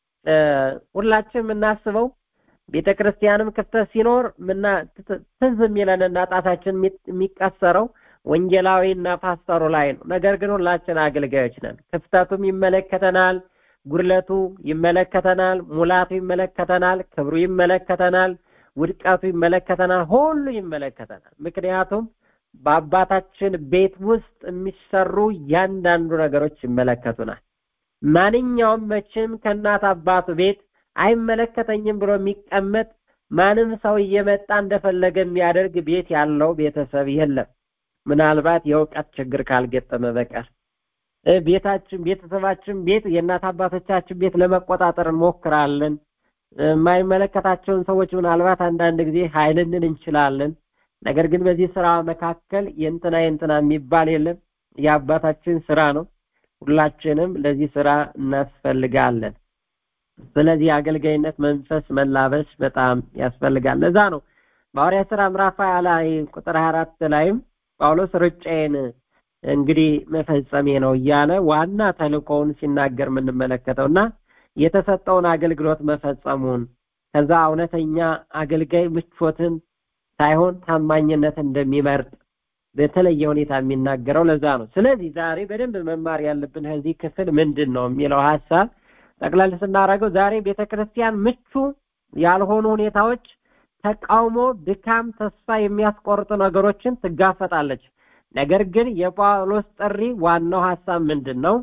ሁላችን የምናስበው ቤተ ክርስቲያንም ክፍተት ሲኖር ምና ትዝ የሚለንና ጣታችን የሚቀሰረው ወንጌላዊ እና ፓስተሩ ላይ ነው ነገር ግን ሁላችን አገልጋዮች ነን ክፍተቱም ይመለከተናል ጉድለቱ ይመለከተናል ሙላቱ ይመለከተናል ክብሩ ይመለከተናል ውድቀቱ ይመለከተናል ሁሉ ይመለከተናል ምክንያቱም በአባታችን ቤት ውስጥ የሚሰሩ እያንዳንዱ ነገሮች ይመለከቱናል ማንኛውም መቼም ከእናት አባቱ ቤት አይመለከተኝም ብሎ የሚቀመጥ ማንም ሰው እየመጣ እንደፈለገ የሚያደርግ ቤት ያለው ቤተሰብ የለም ምናልባት የእውቀት ችግር ካልገጠመ በቀር ቤታችን ቤተሰባችን ቤት የእናት አባቶቻችን ቤት ለመቆጣጠር እንሞክራለን የማይመለከታቸውን ሰዎች ምናልባት አንዳንድ ጊዜ ኃይልንን እንችላለን ነገር ግን በዚህ ስራ መካከል የእንትና የእንትና የሚባል የለም የአባታችን ስራ ነው ሁላችንም ለዚህ ስራ እናስፈልጋለን ስለዚህ የአገልጋይነት መንፈስ መላበስ በጣም ያስፈልጋል ለዛ ነው በሐዋርያ ስራ ምዕራፍ ላይ ቁጥር 24 ላይም ጳውሎስ ርጫዬን እንግዲህ መፈጸሜ ነው እያለ ዋና ተልእኮውን ሲናገር የምንመለከተው እና የተሰጠውን አገልግሎት መፈጸሙን ከዛ እውነተኛ አገልጋይ ምቾትን ሳይሆን ታማኝነት እንደሚመርጥ በተለየ ሁኔታ የሚናገረው ለዛ ነው ስለዚህ ዛሬ በደንብ መማር ያለብን ከዚህ ክፍል ምንድን ነው የሚለው ሀሳብ ጠቅላላ ስናደርገው ዛሬ ቤተክርስቲያን ምቹ ያልሆኑ ሁኔታዎች ተቃውሞ ድካም ተስፋ የሚያስቆርጡ ነገሮችን ትጋፈጣለች ነገር ግን የጳውሎስ ጥሪ ዋናው ሀሳብ ምንድን ነው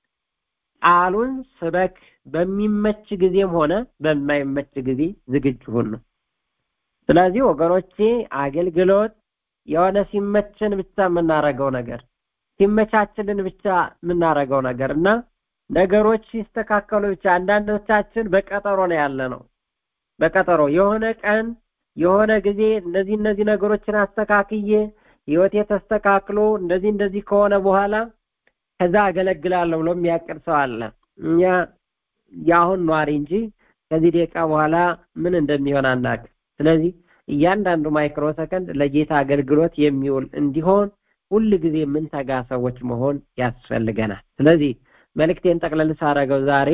ቃሉን ስበክ በሚመች ጊዜም ሆነ በማይመች ጊዜ ዝግጁ ሁን ነው ስለዚህ ወገኖቼ አገልግሎት የሆነ ሲመችን ብቻ የምናረገው ነገር ሲመቻችልን ብቻ የምናረገው ነገር እና ነገሮች ሲስተካከሉ ብቻ አንዳንዶቻችን በቀጠሮ ነው ያለ ነው በቀጠሮ የሆነ ቀን የሆነ ጊዜ እነዚህ እነዚህ ነገሮችን አስተካክዬ ህይወቴ ተስተካክሎ እንደዚህ እንደዚህ ከሆነ በኋላ ከዛ አገለግላለሁ ብሎ የሚያቅድ ሰው አለ እኛ የአሁን ኗሪ እንጂ ከዚህ ደቂቃ በኋላ ምን እንደሚሆን አናቅ ስለዚህ እያንዳንዱ ማይክሮ ሰከንድ ለጌታ አገልግሎት የሚውል እንዲሆን ሁል ጊዜ የምንተጋ ሰዎች መሆን ያስፈልገናል ስለዚህ መልእክቴን ጠቅለል ሳረገው ዛሬ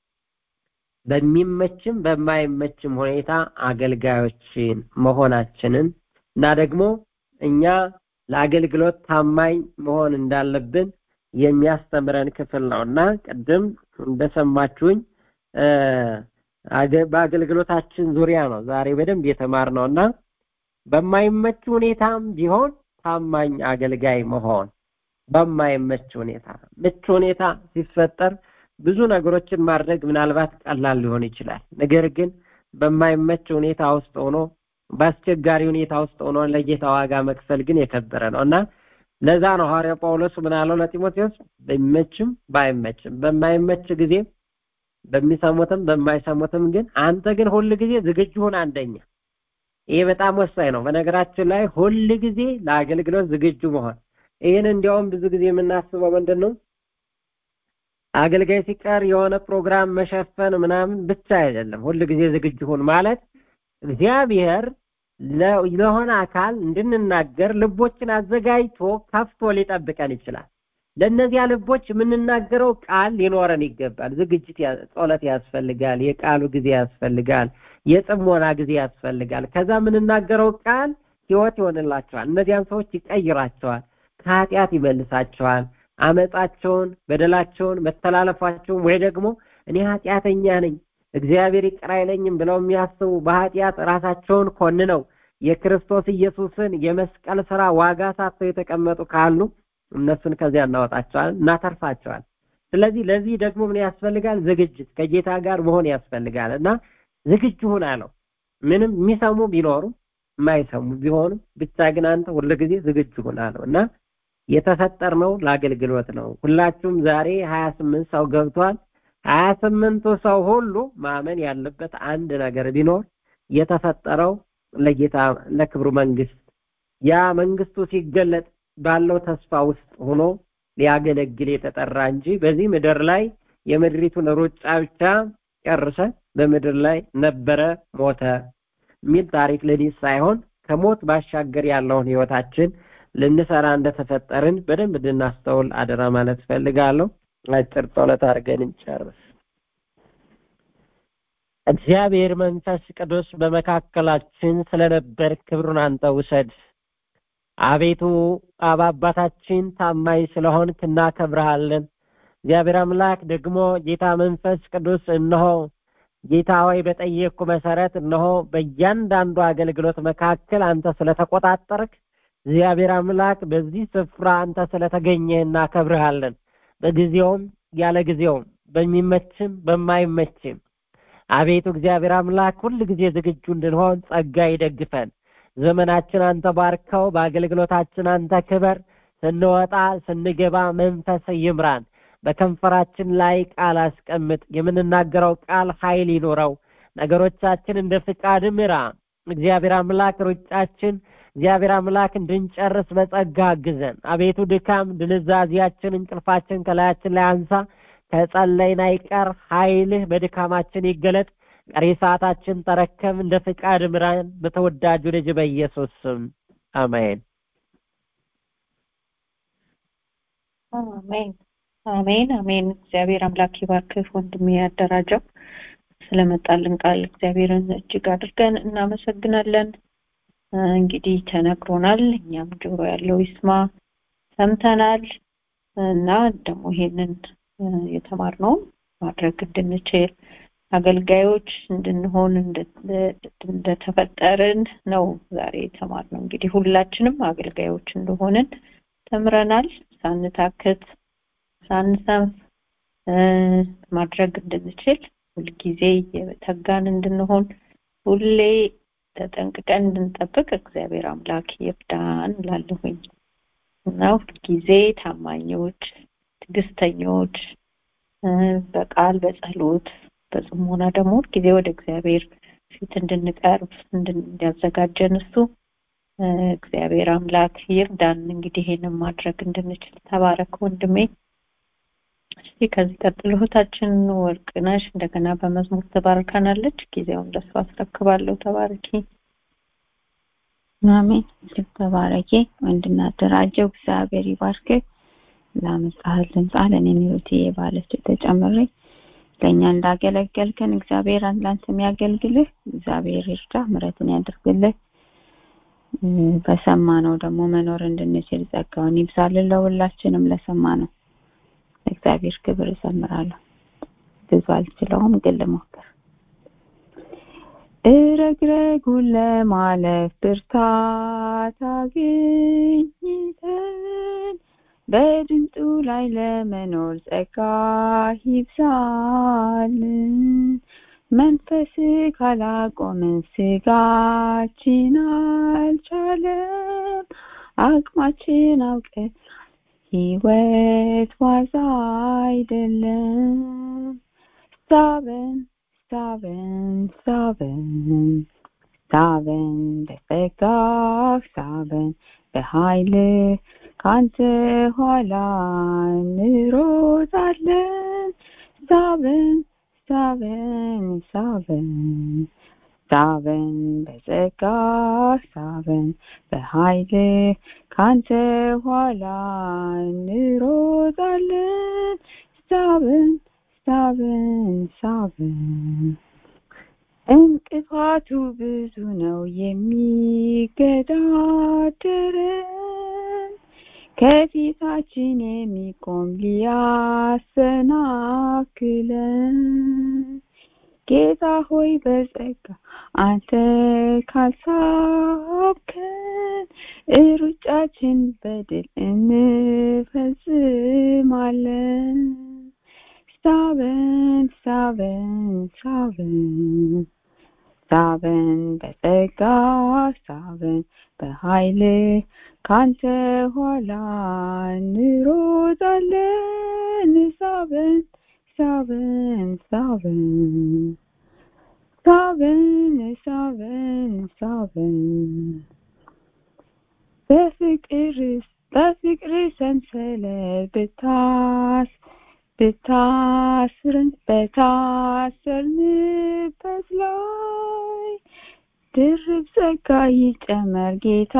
በሚመችም በማይመችም ሁኔታ አገልጋዮችን መሆናችንን እና ደግሞ እኛ ለአገልግሎት ታማኝ መሆን እንዳለብን የሚያስተምረን ክፍል ነው እና ቅድም እንደሰማችሁኝ በአገልግሎታችን ዙሪያ ነው ዛሬ በደንብ የተማርነው እና በማይመች ሁኔታም ቢሆን ታማኝ አገልጋይ መሆን በማይመች ሁኔታ ምቹ ሁኔታ ሲፈጠር ብዙ ነገሮችን ማድረግ ምናልባት ቀላል ሊሆን ይችላል ነገር ግን በማይመች ሁኔታ ውስጥ ሆኖ በአስቸጋሪ ሁኔታ ውስጥ ሆኖ ለጌታ ዋጋ መክፈል ግን የከበረ ነው እና ለዛ ነው ሐዋርያ ጳውሎስ ምን አለው ለጢሞቴዎስ በሚመችም ባይመችም በማይመች ጊዜ በሚሰሙትም በማይሰሙትም ግን አንተ ግን ሁል ጊዜ ዝግጁ ሁን አንደኛ ይሄ በጣም ወሳኝ ነው በነገራችን ላይ ሁል ጊዜ ለአገልግሎት ዝግጁ መሆን ይህን እንዲያውም ብዙ ጊዜ የምናስበው ምንድን ነው አገልጋይ ሲቀር የሆነ ፕሮግራም መሸፈን ምናምን ብቻ አይደለም ሁል ጊዜ ዝግጁ ሁን ማለት እግዚአብሔር ለሆነ አካል እንድንናገር ልቦችን አዘጋጅቶ ከፍቶ ሊጠብቀን ይችላል። ለእነዚያ ልቦች የምንናገረው ቃል ሊኖረን ይገባል። ዝግጅት፣ ጸሎት ያስፈልጋል። የቃሉ ጊዜ ያስፈልጋል። የጽሞና ጊዜ ያስፈልጋል። ከዛ የምንናገረው ቃል ሕይወት ይሆንላቸዋል። እነዚያን ሰዎች ይቀይራቸዋል። ከኃጢአት ይመልሳቸዋል። አመፃቸውን፣ በደላቸውን፣ መተላለፋቸውን ወይ ደግሞ እኔ ኃጢአተኛ ነኝ እግዚአብሔር ይቅር አይለኝም ብለው የሚያስቡ በኃጢአት ራሳቸውን ኮንነው የክርስቶስ ኢየሱስን የመስቀል ስራ ዋጋ ሳተው የተቀመጡ ካሉ እነሱን ከዚያ እናወጣቸዋል፣ እናተርፋቸዋል። ስለዚህ ለዚህ ደግሞ ምን ያስፈልጋል? ዝግጅት ከጌታ ጋር መሆን ያስፈልጋል እና ዝግጁ ሁን አለው። ምንም የሚሰሙ ቢኖሩ የማይሰሙ ቢሆኑም ብቻ ግን አንተ ሁልጊዜ ዝግጁ ሁን አለው እና የተፈጠርነው ለአገልግሎት ነው። ሁላችሁም ዛሬ ሀያ ስምንት ሰው ገብቷል። ሀያ ስምንቱ ሰው ሁሉ ማመን ያለበት አንድ ነገር ቢኖር የተፈጠረው ለጌታ ለክብሩ መንግስት ያ መንግስቱ ሲገለጥ ባለው ተስፋ ውስጥ ሆኖ ሊያገለግል የተጠራ እንጂ በዚህ ምድር ላይ የምድሪቱን ሩጫ ብቻ ጨርሰ በምድር ላይ ነበረ ሞተ የሚል ታሪክ ልንይዝ ሳይሆን ከሞት ባሻገር ያለውን ህይወታችን ልንሰራ እንደተፈጠርን በደንብ እንድናስተውል አደራ ማለት ፈልጋለሁ። አጭር ጸሎት አድርገን እንጨርስ። እግዚአብሔር መንፈስ ቅዱስ በመካከላችን ስለነበር ክብሩን አንተ ውሰድ። አቤቱ አብ አባታችን ታማኝ ስለሆንክ እናከብረሃለን። እግዚአብሔር አምላክ ደግሞ ጌታ መንፈስ ቅዱስ እነሆ ጌታ ሆይ በጠየቅኩ መሰረት እነሆ በእያንዳንዱ አገልግሎት መካከል አንተ ስለተቆጣጠርክ እግዚአብሔር አምላክ በዚህ ስፍራ አንተ ስለተገኘህ እናከብርሃለን። በጊዜውም ያለ ጊዜውም በሚመችም በማይመችም አቤቱ እግዚአብሔር አምላክ ሁል ጊዜ ዝግጁ እንድንሆን ጸጋ ይደግፈን። ዘመናችን አንተ ባርከው፣ በአገልግሎታችን አንተ ክበር። ስንወጣ ስንገባ መንፈስ ይምራን። በከንፈራችን ላይ ቃል አስቀምጥ። የምንናገረው ቃል ኃይል ይኖረው። ነገሮቻችን እንደ ፍቃድ ምራ። እግዚአብሔር አምላክ ሩጫችን እግዚአብሔር አምላክ እንድንጨርስ በጸጋ አግዘን። አቤቱ ድካም፣ ድንዛዜያችን፣ እንቅልፋችን ከላያችን ላይ አንሳ። ከጸለይን አይቀር ኃይልህ በድካማችን ይገለጥ። ቀሪ ሰዓታችን ተረከብ። እንደ ፍቃድ ምራን። በተወዳጁ ልጅ በኢየሱስ ስም አሜን። አሜን አሜን አሜን። እግዚአብሔር አምላክ ይባርክህ ወንድሜ ያደራጀው ስለመጣልን ቃል እግዚአብሔርን እጅግ አድርገን እናመሰግናለን። እንግዲህ ተነግሮናል፣ እኛም ጆሮ ያለው ይስማ ሰምተናል እና ደግሞ ይሄንን የተማርነውን ማድረግ እንድንችል አገልጋዮች እንድንሆን እንደተፈጠርን ነው ዛሬ የተማርነው። እንግዲህ ሁላችንም አገልጋዮች እንደሆንን ተምረናል። ሳንታክት ሳንሰንፍ ማድረግ እንድንችል ሁልጊዜ የተጋን እንድንሆን ሁሌ ተጠንቅቀን እንድንጠብቅ እግዚአብሔር አምላክ ይርዳን እላለሁኝ እና ሁልጊዜ ታማኞች፣ ትዕግስተኞች በቃል በጸሎት በጽሞና ደግሞ ጊዜ ወደ እግዚአብሔር ፊት እንድንቀርብ እንዲያዘጋጀን እሱ እግዚአብሔር አምላክ ይርዳን። እንግዲህ ይሄንን ማድረግ እንድንችል ተባረክ ወንድሜ። እስቲ ከዚህ ቀጥሎ እህታችን ወርቅነሽ እንደገና በመዝሙር ትባርካናለች። ጊዜውን ለእሱ አስረክባለሁ። ተባረኪ። አሜን። እጅግ ተባረኪ ወንድና አደራጀው እግዚአብሔር ይባርክ። ላመጣህልን ቃል እኔም ህይወትዬ ባለችው ተጨምሬ ለእኛ እንዳገለገልከን እግዚአብሔር ላንተ የሚያገልግልህ እግዚአብሔር ይርዳ፣ ምሕረትን ያድርግልህ። በሰማነው ደግሞ መኖር እንድንችል ጸጋውን ይብዛልን ለሁላችንም ለሰማ ነው። እግዚአብሔር ክብር እዘምራለሁ። ብዙ አልችለውም፣ ግን ልሞክር። እረግረጉን ለማለፍ ብርታት አግኝተን በድምፁ ላይ ለመኖር ጸጋ ይብዛልን። መንፈስ ካላቆምን ስጋችን አልቻለም። አቅማችን አውቀን ህይወት ዋዛ አይደለም። ሳበን ሳበን ሳበን ሳበን በጸጋህ ሳበን በኃይል ካንተ ኋላ እንሮጣለን። ሳበን ሳበን ሳበን ሳበን በጸጋ ሳበን በኃይል ካንተ ኋላ እንሮጣለን ሳበን ሳበን ሳበን እንቅፋቱ ብዙ ነው የሚገዳደረን ከፊታችን የሚቆም ሊያሰናክለን ጌታ ሆይ በጸጋ አንተ ካልሳብከን ሩጫችን በድል እንፈጽማለን ሳበን ሳበን ሳበን ሳበን በጸጋ ሳበን በኃይል ካንተ ኋላ እንሮጣለን ሳበን ሳበን ሳበን ሳበን ሳበን ሳበን በፍቅር በፍቅር ሰንሰለት ብታስ ብታስርን በታሰርንበት ላይ ድርብ ጸጋ ይጨመር ጌታ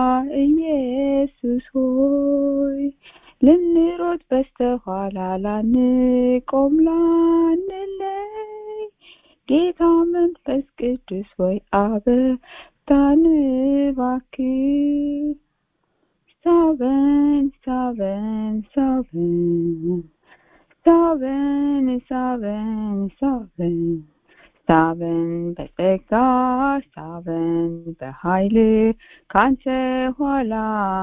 ኢየሱስ ሆይ ልንሮጥ በስተኋላ ላንቆም ላንለይ ጌታ መንፈስ ቅዱስ ሆይ አበርታን እባክህ ሳበን ሳበን ሳበን ሳበን ሳበን ሳበን ሳበን በጸጋ ሳበን በኃይል ካንተ ኋላ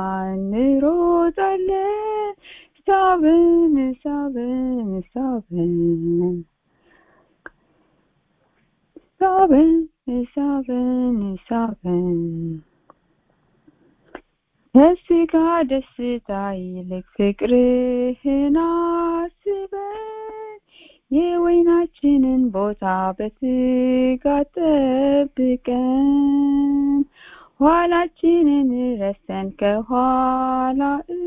እንሮጣለን ሳበን ሳበን ሳበን ሳበን ሳበን ሳበን ከስጋ ደስታ ይልቅ ፍቅርህን አስበን የወይናችንን ቦታ በትጋት ጠብቀን ኋላችንን ረስተን ከኋላ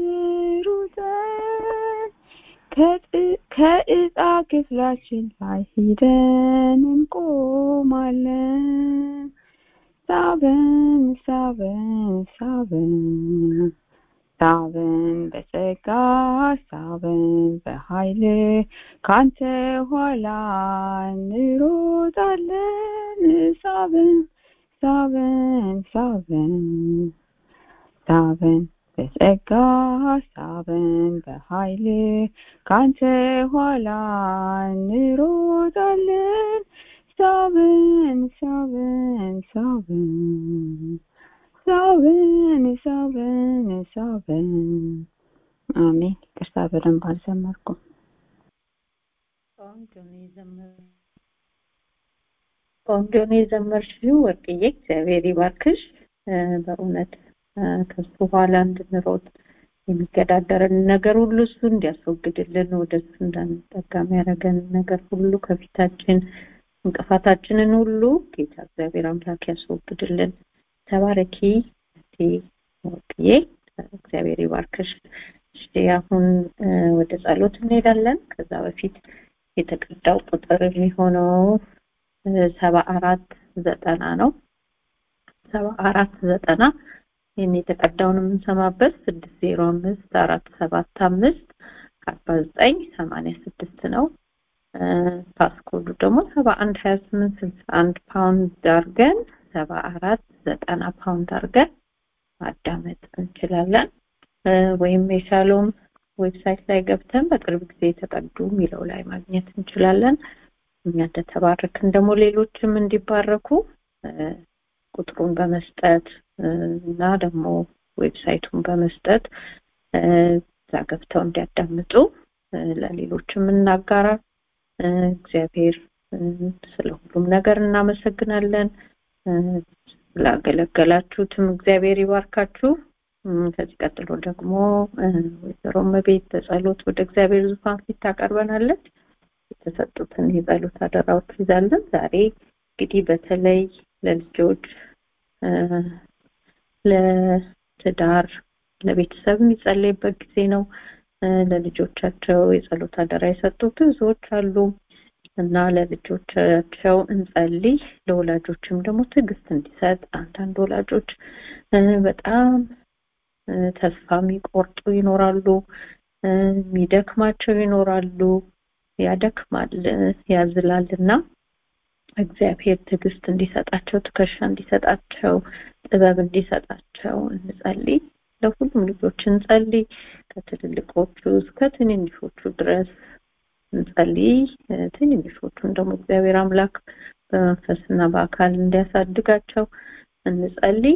እሩጠን ከእጣ ክፍላችን ላይ ሂደን እንቆማለን ሳበን ሳበን ሳበን ሳበን በጸጋ ሳበን በኃይል ካንተ ኋላ እንሮጣለን ሳበን ሳበን ሳበን ሳበን በጸጋ ሳበን በኃይል ካንተ ኋላ እንሮጣለን ሳበን ሳበን ሳበን ሳበን ሳበን ሳበን አሜን ቅርታ በደንብ አልዘመርኩም ቆንጆ ነው የዘመር ቆንጆ ነው የዘመርሽው ወርቅዬ እግዚአብሔር ይባርክሽ በእውነት ከሱ በኋላ እንድንሮጥ የሚገዳደረን ነገር ሁሉ እሱ እንዲያስወግድልን ወደ እሱ እንዳንጠጋ የሚያደርገን ነገር ሁሉ ከፊታችን እንቅፋታችንን ሁሉ ጌታ እግዚአብሔር አምላክ ያስወግድልን ተባረኪ እቴ ወርቅዬ እግዚአብሔር ይባርክሽ እሺ አሁን ወደ ጸሎት እንሄዳለን ከዛ በፊት የተቀዳው ቁጥር የሚሆነው ሰባ አራት ዘጠና ነው ሰባ አራት ዘጠና ይህን የተቀዳውን የምንሰማበት ስድስት ዜሮ አምስት አራት ሰባት አምስት አርባ ዘጠኝ ሰማንያ ስድስት ነው ፓስኮዱ ደግሞ ሰባ አንድ ሀያ ስምንት ስልሳ አንድ ፓውንድ አድርገን ሰባ አራት ዘጠና ፓውንድ አድርገን ማዳመጥ እንችላለን ወይም የሻሎም ዌብሳይት ላይ ገብተን በቅርብ ጊዜ የተቀዱ የሚለው ላይ ማግኘት እንችላለን እኛ እንደተባረክን ደግሞ ሌሎችም እንዲባረኩ ቁጥሩን በመስጠት እና ደግሞ ዌብሳይቱን በመስጠት እዛ ገብተው እንዲያዳምጡ ለሌሎችም እናጋራ እግዚአብሔር ስለ ሁሉም ነገር እናመሰግናለን ስላገለገላችሁትም እግዚአብሔር ይባርካችሁ ከዚህ ቀጥሎ ደግሞ ወይዘሮ መቤት በጸሎት ወደ እግዚአብሔር ዙፋን ፊት ታቀርበናለች የተሰጡትን የጸሎት አደራዎች ይዛለን ዛሬ እንግዲህ በተለይ ለልጆች ለትዳር ለቤተሰብ የሚጸለይበት ጊዜ ነው ለልጆቻቸው የጸሎት አደራ የሰጡ ብዙዎች አሉ እና ለልጆቻቸው እንጸልይ። ለወላጆችም ደግሞ ትዕግስት እንዲሰጥ አንዳንድ ወላጆች በጣም ተስፋ የሚቆርጡ ይኖራሉ፣ የሚደክማቸው ይኖራሉ። ያደክማል፣ ያዝላል እና እግዚአብሔር ትዕግስት እንዲሰጣቸው፣ ትከሻ እንዲሰጣቸው፣ ጥበብ እንዲሰጣቸው እንጸልይ። ለሁሉም ልጆች እንጸልይ። ከትልልቆቹ እስከ ትንንሾቹ ድረስ እንጸልይ። ትንንሾቹን ደግሞ እግዚአብሔር አምላክ በመንፈስና በአካል እንዲያሳድጋቸው እንጸልይ።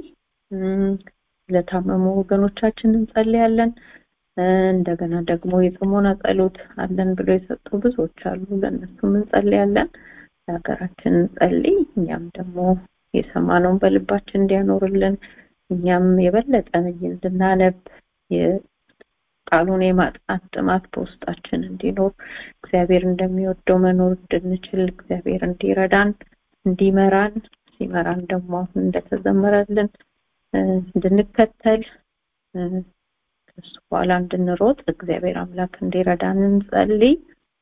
ለታመሙ ወገኖቻችን እንጸልያለን። እንደገና ደግሞ የጽሞና ጸሎት አለን ብሎ የሰጡ ብዙዎች አሉ። ለእነሱም እንጸልያለን። ለሀገራችን እንጸልይ። እኛም ደግሞ የሰማነውን በልባችን እንዲያኖርልን እኛም የበለጠ እንድናነብ ቃሉን የማጥናት ጥማት በውስጣችን እንዲኖር እግዚአብሔር እንደሚወደው መኖር እንድንችል እግዚአብሔር እንዲረዳን እንዲመራን ሲመራን ደግሞ አሁን እንደተዘመረልን እንድንከተል ከሱ በኋላ እንድንሮጥ እግዚአብሔር አምላክ እንዲረዳን እንጸልይ።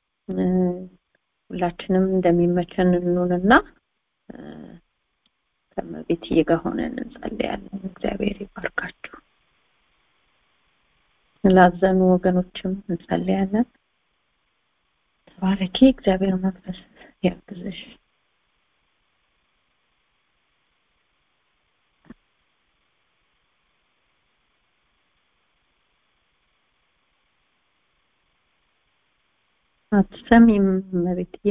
ሁላችንም እንደሚመቸን እንኑንና ከመቤትዬ ጋር ሆነን እንጸልያለን። እግዚአብሔር ይባርካችሁ። ላዘኑ ወገኖችም እንጸልያለን። ተባረኪ። እግዚአብሔር መንፈስ ያግዝሽ። አትሰሚም እመቤትዬ?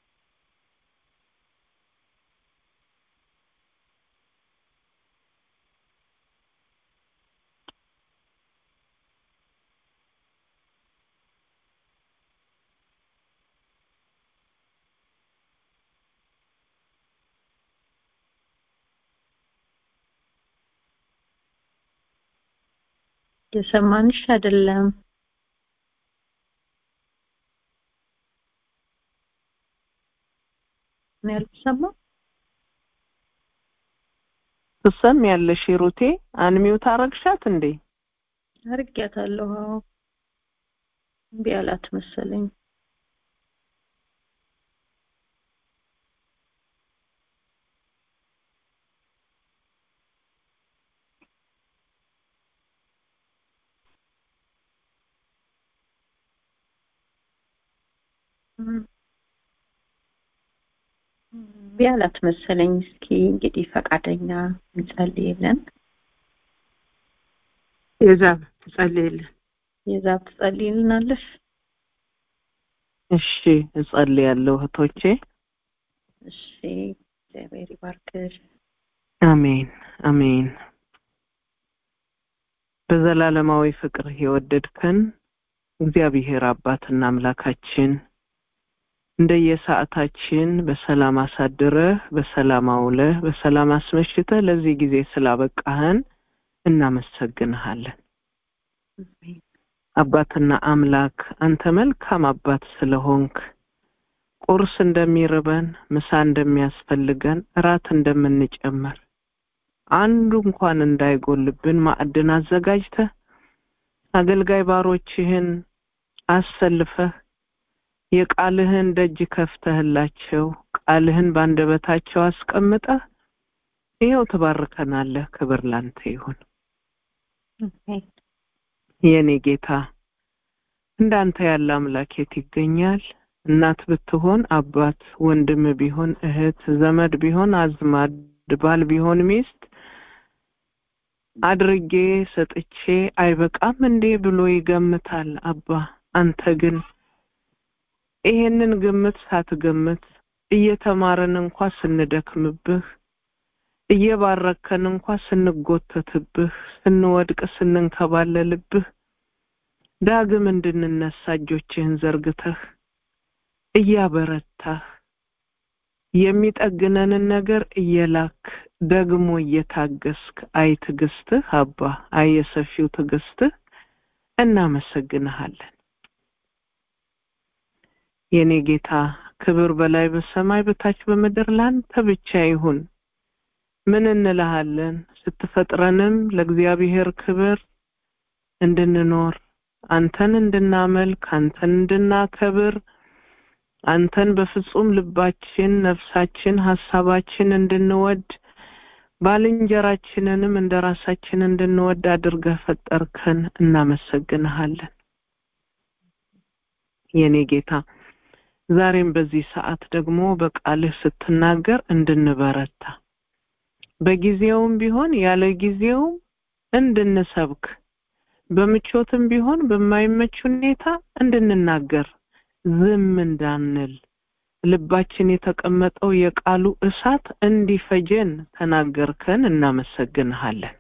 የሰማንሽ አይደለም። ነው ያልተሰማው? ትሰሚያለሽ ሂሩቴ? አንሚውት አረግሻት እንዴ? አርጊያታለሁ። አዎ እምቢ አላት መሰለኝ። እምቢ አላት መሰለኝ። እስኪ እንግዲህ ፈቃደኛ እንጸልይልን። የዛብ ትጸልይልን። የዛብ ትጸልይልናለሽ? እሺ እጸልያለሁ እህቶቼ። እሺ እግዚአብሔር ይባርክሽ። አሜን አሜን። በዘላለማዊ ፍቅር የወደድከን እግዚአብሔር አባትና አምላካችን እንደየሰዓታችን በሰላም አሳድረህ በሰላም አውለህ በሰላም አስመሽተህ ለዚህ ጊዜ ስላበቃህን እናመሰግንሃለን። አባትና አምላክ አንተ መልካም አባት ስለሆንክ ቁርስ እንደሚርበን፣ ምሳ እንደሚያስፈልገን፣ እራት እንደምንጨምር አንዱ እንኳን እንዳይጎልብን ማዕድን አዘጋጅተህ አገልጋይ ባሮችህን አሰልፈህ የቃልህን ደጅ ከፍተህላቸው ቃልህን ባንደበታቸው አስቀምጠህ ይኸው ትባርከናለህ። ክብር ላንተ ይሁን። የኔ ጌታ እንዳንተ ያለ አምላክ የት ይገኛል? እናት ብትሆን አባት፣ ወንድም ቢሆን እህት፣ ዘመድ ቢሆን አዝማድ፣ ባል ቢሆን ሚስት አድርጌ ሰጥቼ አይበቃም እንዴ ብሎ ይገምታል። አባ አንተ ግን ይሄንን ግምት ሳትገምት እየተማረን እንኳ ስንደክምብህ እየባረከን እንኳ ስንጎተትብህ ስንወድቅ ስንንከባለልብህ ዳግም እንድንነሳ እጆችህን ዘርግተህ እያበረታህ የሚጠግነንን ነገር እየላክ ደግሞ እየታገስክ አይ ትዕግስትህ አባ አይ የሰፊው ትዕግስትህ እናመሰግንሃለን። የኔ ጌታ ክብር በላይ በሰማይ በታች በምድር ላንተ ብቻ ይሁን። ምን እንልሃለን? ስትፈጥረንም ለእግዚአብሔር ክብር እንድንኖር አንተን እንድናመልክ አንተን እንድናከብር አንተን በፍጹም ልባችን፣ ነፍሳችን፣ ሀሳባችን እንድንወድ ባልንጀራችንንም እንደ ራሳችን እንድንወድ አድርገህ ፈጠርከን። እናመሰግንሃለን የኔ ጌታ። ዛሬም በዚህ ሰዓት ደግሞ በቃልህ ስትናገር እንድንበረታ በጊዜውም ቢሆን ያለ ጊዜውም እንድንሰብክ በምቾትም ቢሆን በማይመች ሁኔታ እንድንናገር ዝም እንዳንል ልባችን የተቀመጠው የቃሉ እሳት እንዲፈጀን ተናገርከን። እናመሰግንሃለን።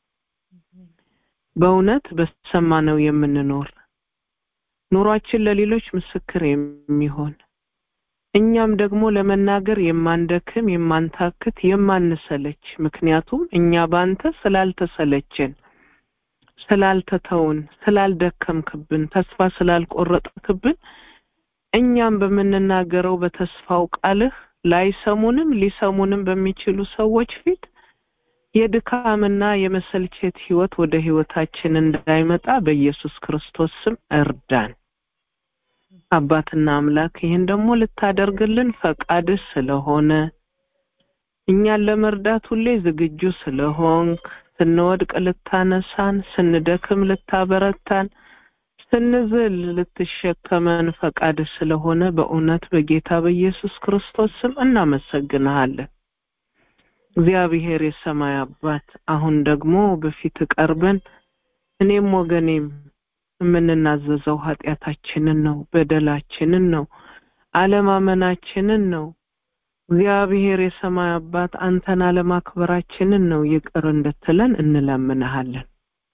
በእውነት በሰማነው የምንኖር ኑሯችን ለሌሎች ምስክር የሚሆን እኛም ደግሞ ለመናገር የማንደክም የማንታክት የማንሰለች ምክንያቱም እኛ ባንተ ስላልተሰለችን ስላልተተውን ስላልደከምክብን ተስፋ ስላልቆረጥክብን እኛም በምንናገረው በተስፋው ቃልህ ላይሰሙንም ሊሰሙንም በሚችሉ ሰዎች ፊት የድካምና የመሰልቸት ህይወት ወደ ህይወታችን እንዳይመጣ በኢየሱስ ክርስቶስ ስም እርዳን። አባትና አምላክ ይህን ደግሞ ልታደርግልን ፈቃድህ ስለሆነ እኛን ለመርዳት ሁሌ ዝግጁ ስለሆንክ ስንወድቅ ልታነሳን፣ ስንደክም ልታበረታን፣ ስንዝል ልትሸከመን ፈቃድ ስለሆነ በእውነት በጌታ በኢየሱስ ክርስቶስ ስም እናመሰግንሃለን። እግዚአብሔር የሰማይ አባት አሁን ደግሞ በፊት ቀርበን እኔም ወገኔም የምንናዘዘው ኃጢአታችንን ነው፣ በደላችንን ነው፣ አለማመናችንን ነው። እግዚአብሔር የሰማይ አባት አንተን አለማክበራችንን ነው ይቅር እንድትለን እንለምንሃለን።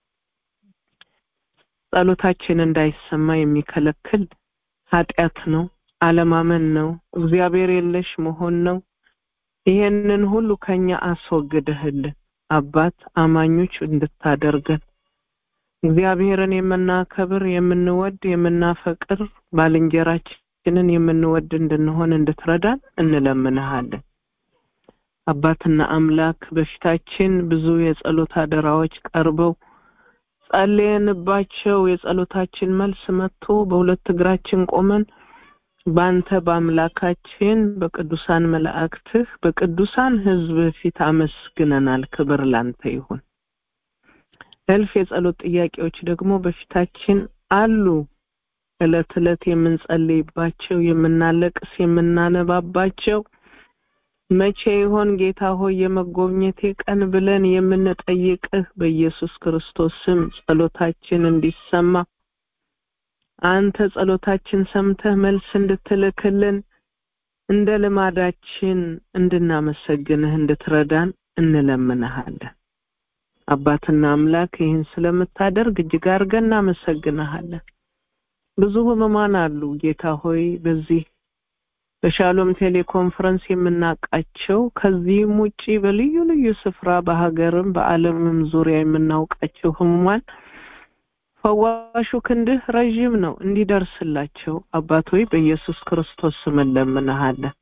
ጸሎታችን እንዳይሰማ የሚከለክል ኃጢአት ነው፣ አለማመን ነው፣ እግዚአብሔር የለሽ መሆን ነው። ይሄንን ሁሉ ከኛ አስወግድህልን አባት አማኞች እንድታደርገን እግዚአብሔርን የምናከብር የምንወድ የምናፈቅር ባልንጀራችንን የምንወድ እንድንሆን እንድትረዳን እንለምንሃለን። አባትና አምላክ በፊታችን ብዙ የጸሎት አደራዎች ቀርበው ጸልየንባቸው የጸሎታችን መልስ መጥቶ በሁለት እግራችን ቆመን በአንተ በአምላካችን በቅዱሳን መላእክትህ በቅዱሳን ሕዝብ ፊት አመስግነናል። ክብር ላንተ ይሁን። እልፍ የጸሎት ጥያቄዎች ደግሞ በፊታችን አሉ። እለት እለት የምንጸልይባቸው፣ የምናለቅስ፣ የምናነባባቸው መቼ ይሆን ጌታ ሆይ የመጎብኘቴ ቀን ብለን የምንጠይቅህ በኢየሱስ ክርስቶስ ስም ጸሎታችን እንዲሰማ አንተ ጸሎታችን ሰምተህ መልስ እንድትልክልን እንደ ልማዳችን እንድናመሰግንህ እንድትረዳን እንለምንሃለን። አባትና አምላክ ይህን ስለምታደርግ እጅግ አድርገን እናመሰግንሃለን። ብዙ ህሙማን አሉ ጌታ ሆይ በዚህ በሻሎም ቴሌኮንፈረንስ የምናውቃቸው ከዚህም ውጪ በልዩ ልዩ ስፍራ በሀገርም በዓለምም ዙሪያ የምናውቃቸው ህሙማን ፈዋሹ ክንድህ ረዥም ነው እንዲደርስላቸው አባት ሆይ በኢየሱስ ክርስቶስ ስም እንለምንሃለን።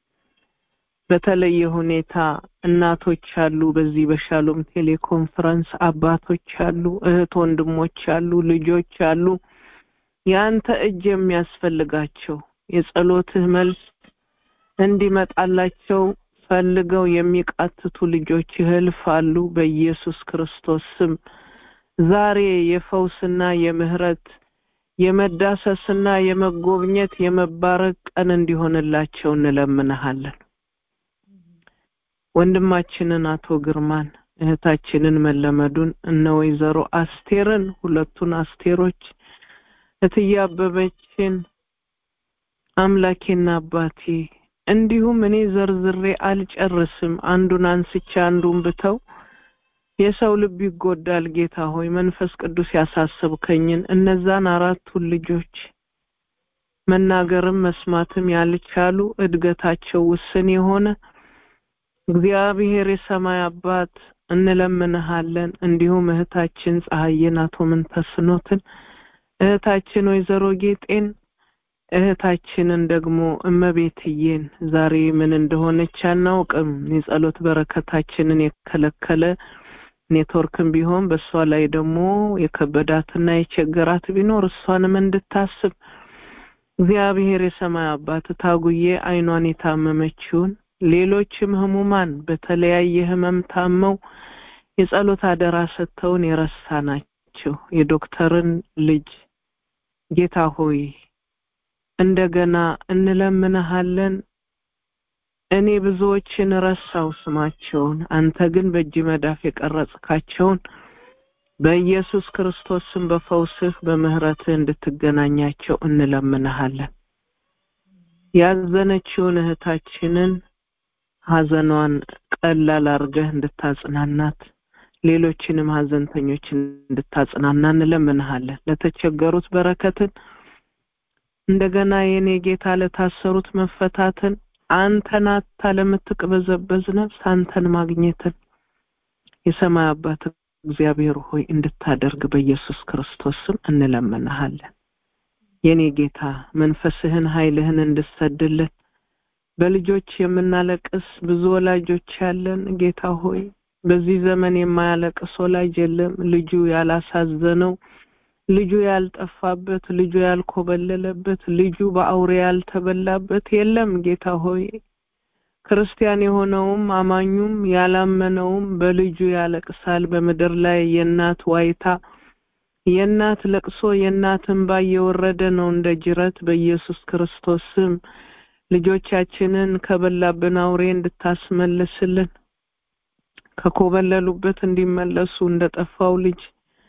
በተለየ ሁኔታ እናቶች አሉ፣ በዚህ በሻሎም ቴሌኮንፈረንስ አባቶች አሉ፣ እህት ወንድሞች አሉ፣ ልጆች አሉ። የአንተ እጅ የሚያስፈልጋቸው የጸሎትህ መልስ እንዲመጣላቸው ፈልገው የሚቃትቱ ልጆች እልፍ አሉ። በኢየሱስ ክርስቶስ ስም ዛሬ የፈውስና የምህረት የመዳሰስና የመጎብኘት የመባረክ ቀን እንዲሆንላቸው እንለምንሃለን። ወንድማችንን አቶ ግርማን እህታችንን መለመዱን እነ ወይዘሮ አስቴርን ሁለቱን አስቴሮች እትዬ አበበችን አምላኬና አባቴ እንዲሁም እኔ ዘርዝሬ አልጨርስም። አንዱን አንስቼ አንዱን ብተው የሰው ልብ ይጎዳል። ጌታ ሆይ መንፈስ ቅዱስ ያሳሰብከኝን እነዛን አራቱን ልጆች መናገርም መስማትም ያልቻሉ እድገታቸው ውስን የሆነ እግዚአብሔር የሰማይ አባት እንለምንሃለን። እንዲሁም እህታችን ፀሐይን አቶ ምንተስኖትን እህታችን ወይዘሮ ጌጤን እህታችንን ደግሞ እመቤትዬን ዛሬ ምን እንደሆነች አናውቅም። የጸሎት በረከታችንን የከለከለ ኔትወርክም ቢሆን በእሷ ላይ ደግሞ የከበዳትና የቸገራት ቢኖር እሷንም እንድታስብ እግዚአብሔር የሰማይ አባት ታጉዬ አይኗን የታመመችውን ሌሎችም ህሙማን በተለያየ ህመም ታመው የጸሎት አደራ ሰጥተውን የረሳናቸው የዶክተርን ልጅ ጌታ ሆይ እንደገና እንለምንሃለን። እኔ ብዙዎችን ረሳው ስማቸውን፣ አንተ ግን በእጅ መዳፍ የቀረጽካቸውን በኢየሱስ ክርስቶስ ስም በፈውስህ በምህረትህ እንድትገናኛቸው እንለምንሃለን። ያዘነችውን እህታችንን ሀዘኗን ቀላል አርገህ እንድታጽናናት ሌሎችንም ሀዘንተኞችን እንድታጽናና እንለምንሃለን። ለተቸገሩት በረከትን እንደገና የኔ ጌታ ለታሰሩት መፈታትን አንተን አታ ለምትቅበዘበዝ ነፍስ አንተን ማግኘትን የሰማይ አባት እግዚአብሔር ሆይ እንድታደርግ በኢየሱስ ክርስቶስ ስም እንለምንሃለን። የኔ ጌታ መንፈስህን ኃይልህን እንድሰድልን በልጆች የምናለቅስ ብዙ ወላጆች ያለን ጌታ ሆይ በዚህ ዘመን የማያለቅስ ወላጅ የለም። ልጁ ያላሳዘነው፣ ልጁ ያልጠፋበት፣ ልጁ ያልኮበለለበት፣ ልጁ በአውሬ ያልተበላበት የለም። ጌታ ሆይ ክርስቲያን የሆነውም አማኙም ያላመነውም በልጁ ያለቅሳል። በምድር ላይ የእናት ዋይታ፣ የእናት ለቅሶ፣ የእናት እንባ እየወረደ ነው እንደ ጅረት። በኢየሱስ ክርስቶስ ስም ልጆቻችንን ከበላብን አውሬ እንድታስመልስልን ከኮበለሉበት እንዲመለሱ እንደጠፋው ልጅ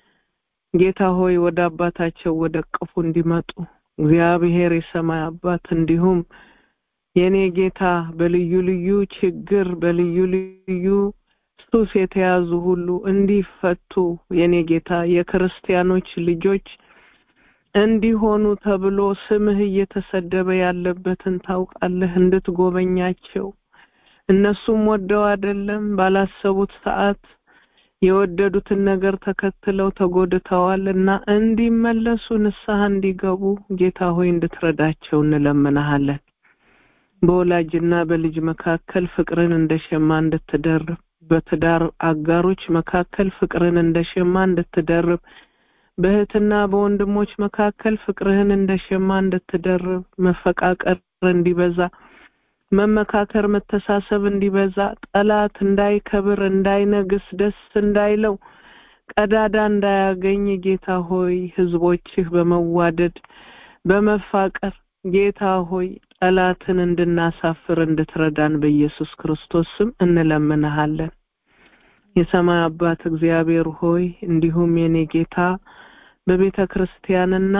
ጌታ ሆይ ወደ አባታቸው ወደ ቅፉ እንዲመጡ እግዚአብሔር የሰማይ አባት እንዲሁም የኔ ጌታ በልዩ ልዩ ችግር በልዩ ልዩ ሱስ የተያዙ ሁሉ እንዲፈቱ የኔ ጌታ የክርስቲያኖች ልጆች እንዲሆኑ ተብሎ ስምህ እየተሰደበ ያለበትን ታውቃለህ። እንድትጎበኛቸው እነሱም ወደው አይደለም ባላሰቡት ሰዓት የወደዱትን ነገር ተከትለው ተጎድተዋል እና እንዲመለሱ ንስሐ እንዲገቡ ጌታ ሆይ እንድትረዳቸው እንለምንሃለን። በወላጅና በልጅ መካከል ፍቅርን እንደ ሸማ እንድትደርብ፣ በትዳር አጋሮች መካከል ፍቅርን እንደ ሸማ እንድትደርብ፣ በእህትና በወንድሞች መካከል ፍቅርህን እንደ ሸማ እንድትደርብ፣ መፈቃቀር እንዲበዛ መመካከር መተሳሰብ እንዲበዛ ጠላት እንዳይከብር እንዳይነግስ ደስ እንዳይለው ቀዳዳ እንዳያገኝ ጌታ ሆይ ህዝቦችህ በመዋደድ በመፋቀር ጌታ ሆይ ጠላትን እንድናሳፍር እንድትረዳን በኢየሱስ ክርስቶስ ስም እንለምንሃለን። የሰማይ አባት እግዚአብሔር ሆይ እንዲሁም የኔ ጌታ በቤተ ክርስቲያንና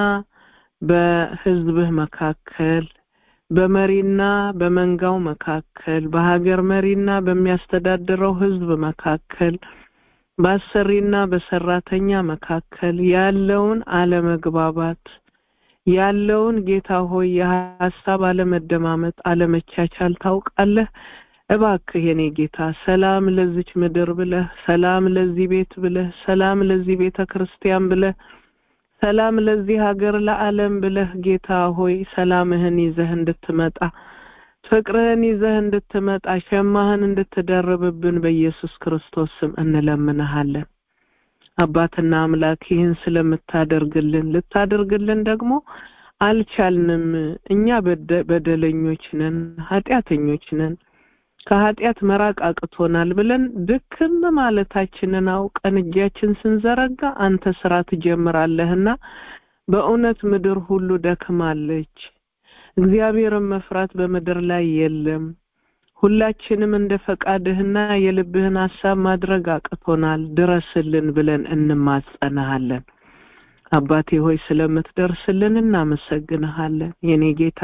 በህዝብህ መካከል በመሪና በመንጋው መካከል በሀገር መሪና በሚያስተዳድረው ህዝብ መካከል በአሰሪና በሰራተኛ መካከል ያለውን አለመግባባት ያለውን ጌታ ሆይ የሀሳብ አለመደማመጥ፣ አለመቻቻል ታውቃለህ። እባክህ የኔ ጌታ ሰላም ለዚች ምድር ብለህ ሰላም ለዚህ ቤት ብለህ ሰላም ለዚህ ቤተ ክርስቲያን ብለህ ሰላም ለዚህ ሀገር ለዓለም ብለህ ጌታ ሆይ ሰላምህን ይዘህ እንድትመጣ ፍቅርህን ይዘህ እንድትመጣ ሸማህን እንድትደርብብን በኢየሱስ ክርስቶስ ስም እንለምንሃለን። አባትና አምላክ ይህን ስለምታደርግልን ልታደርግልን ደግሞ አልቻልንም። እኛ በደለኞች ነን፣ ኃጢአተኞች ነን፣ ከኃጢአት መራቅ አቅቶናል ብለን ድክም ማለታችንን አውቀን እጃችን ስንዘረጋ አንተ ስራ ትጀምራለህና በእውነት ምድር ሁሉ ደክማለች። እግዚአብሔርን መፍራት በምድር ላይ የለም። ሁላችንም እንደ ፈቃድህና የልብህን ሀሳብ ማድረግ አቅቶናል። ድረስልን ብለን እንማጸናሃለን። አባቴ ሆይ ስለምትደርስልን እናመሰግንሃለን። የኔ ጌታ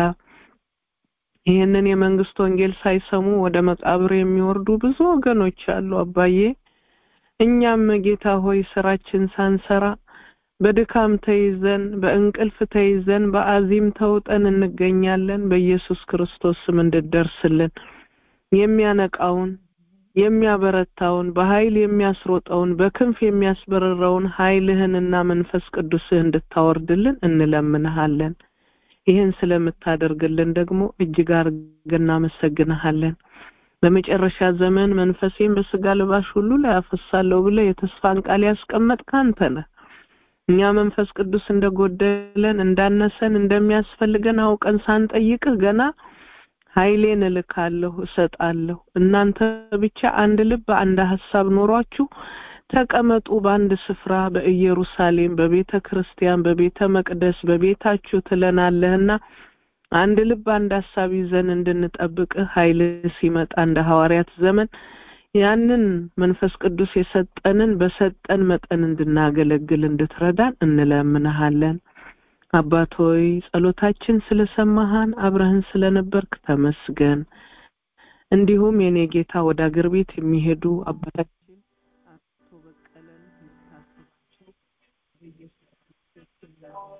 ይህንን የመንግስት ወንጌል ሳይሰሙ ወደ መቃብር የሚወርዱ ብዙ ወገኖች አሉ። አባዬ እኛም ጌታ ሆይ ስራችን ሳንሰራ በድካም ተይዘን በእንቅልፍ ተይዘን በአዚም ተውጠን እንገኛለን። በኢየሱስ ክርስቶስ ስም እንድደርስልን የሚያነቃውን የሚያበረታውን በኃይል የሚያስሮጠውን በክንፍ የሚያስበረረውን ኃይልህንና መንፈስ ቅዱስህ እንድታወርድልን እንለምንሃለን። ይህን ስለምታደርግልን ደግሞ እጅግ አድርገን እናመሰግንሃለን። በመጨረሻ ዘመን መንፈሴን በስጋ ልባሽ ሁሉ ላይ አፈሳለሁ ብለህ የተስፋን ቃል ያስቀመጥክ አንተ ነህ። እኛ መንፈስ ቅዱስ እንደጎደለን እንዳነሰን እንደሚያስፈልገን አውቀን ሳንጠይቅህ ገና ኃይሌን እልካለሁ እሰጣለሁ እናንተ ብቻ አንድ ልብ አንድ ሀሳብ ኖሯችሁ ተቀመጡ በአንድ ስፍራ በኢየሩሳሌም በቤተ ክርስቲያን በቤተ መቅደስ በቤታችሁ ትለናለህና አንድ ልብ አንድ ሀሳብ ይዘን እንድንጠብቅህ ኃይል ሲመጣ እንደ ሐዋርያት ዘመን ያንን መንፈስ ቅዱስ የሰጠንን በሰጠን መጠን እንድናገለግል እንድትረዳን እንለምንሃለን። አባት ሆይ ጸሎታችን ስለሰማሃን አብረህን ስለነበርክ ተመስገን። እንዲሁም የኔ ጌታ ወደ አገር ቤት የሚሄዱ አባታችን አቶ በቀለን እንድታስባቸው በኢየሱስ ክርስቶስ ስም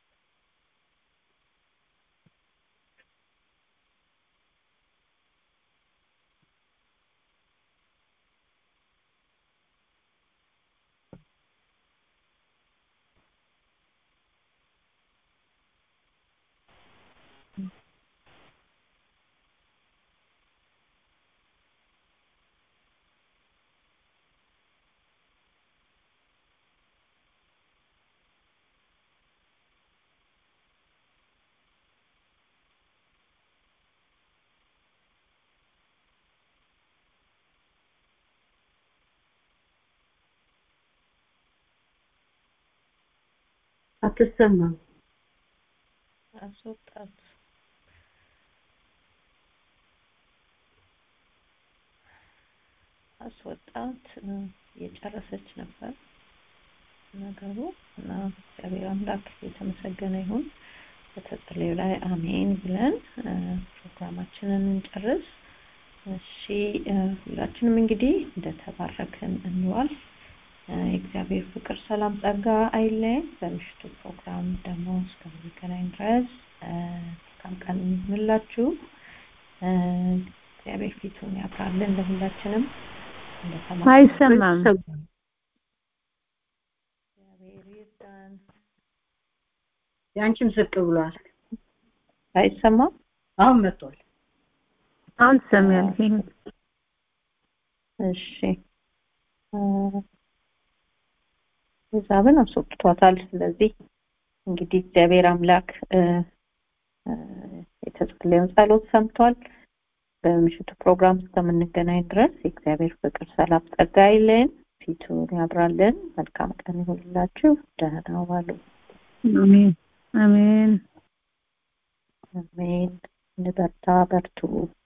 አትሰማም። አስወጣት አስወጣት የጨረሰች ነበር ነገሩ እና እግዚአብሔር አምላክ የተመሰገነ ይሁን። በተጸለዩ ላይ አሜን ብለን ፕሮግራማችንን እንጨርስ። እሺ ሁላችንም እንግዲህ እንደተባረክን እንዋል። የእግዚአብሔር ፍቅር፣ ሰላም፣ ጸጋ አይለየን። በምሽቱ ፕሮግራም ደግሞ እስከምንገናኝ ድረስ መልካም ቀን ይሁንላችሁ። እግዚአብሔር ፊቱን ያብራልን ለሁላችንም። አይሰማም። እግዚአብሔር ይርዳን። የአንቺም ዝቅ ብሏል። አይሰማም? አሁን መጥቷል። አሁን ትሰሚያለሽ። እሺ ሂሳብን አስወጥቷታል። ስለዚህ እንግዲህ እግዚአብሔር አምላክ የተጸለየውን ጸሎት ሰምቷል። በምሽቱ ፕሮግራም እስከምንገናኝ ድረስ የእግዚአብሔር ፍቅር፣ ሰላም፣ ጸጋ አይለየን፣ ፊቱን ያብራልን። መልካም ቀን ይሁንላችሁ። ደህና ዋሉ። አሜን አሜን። አሜን። እንበርታ፣ በርቱ።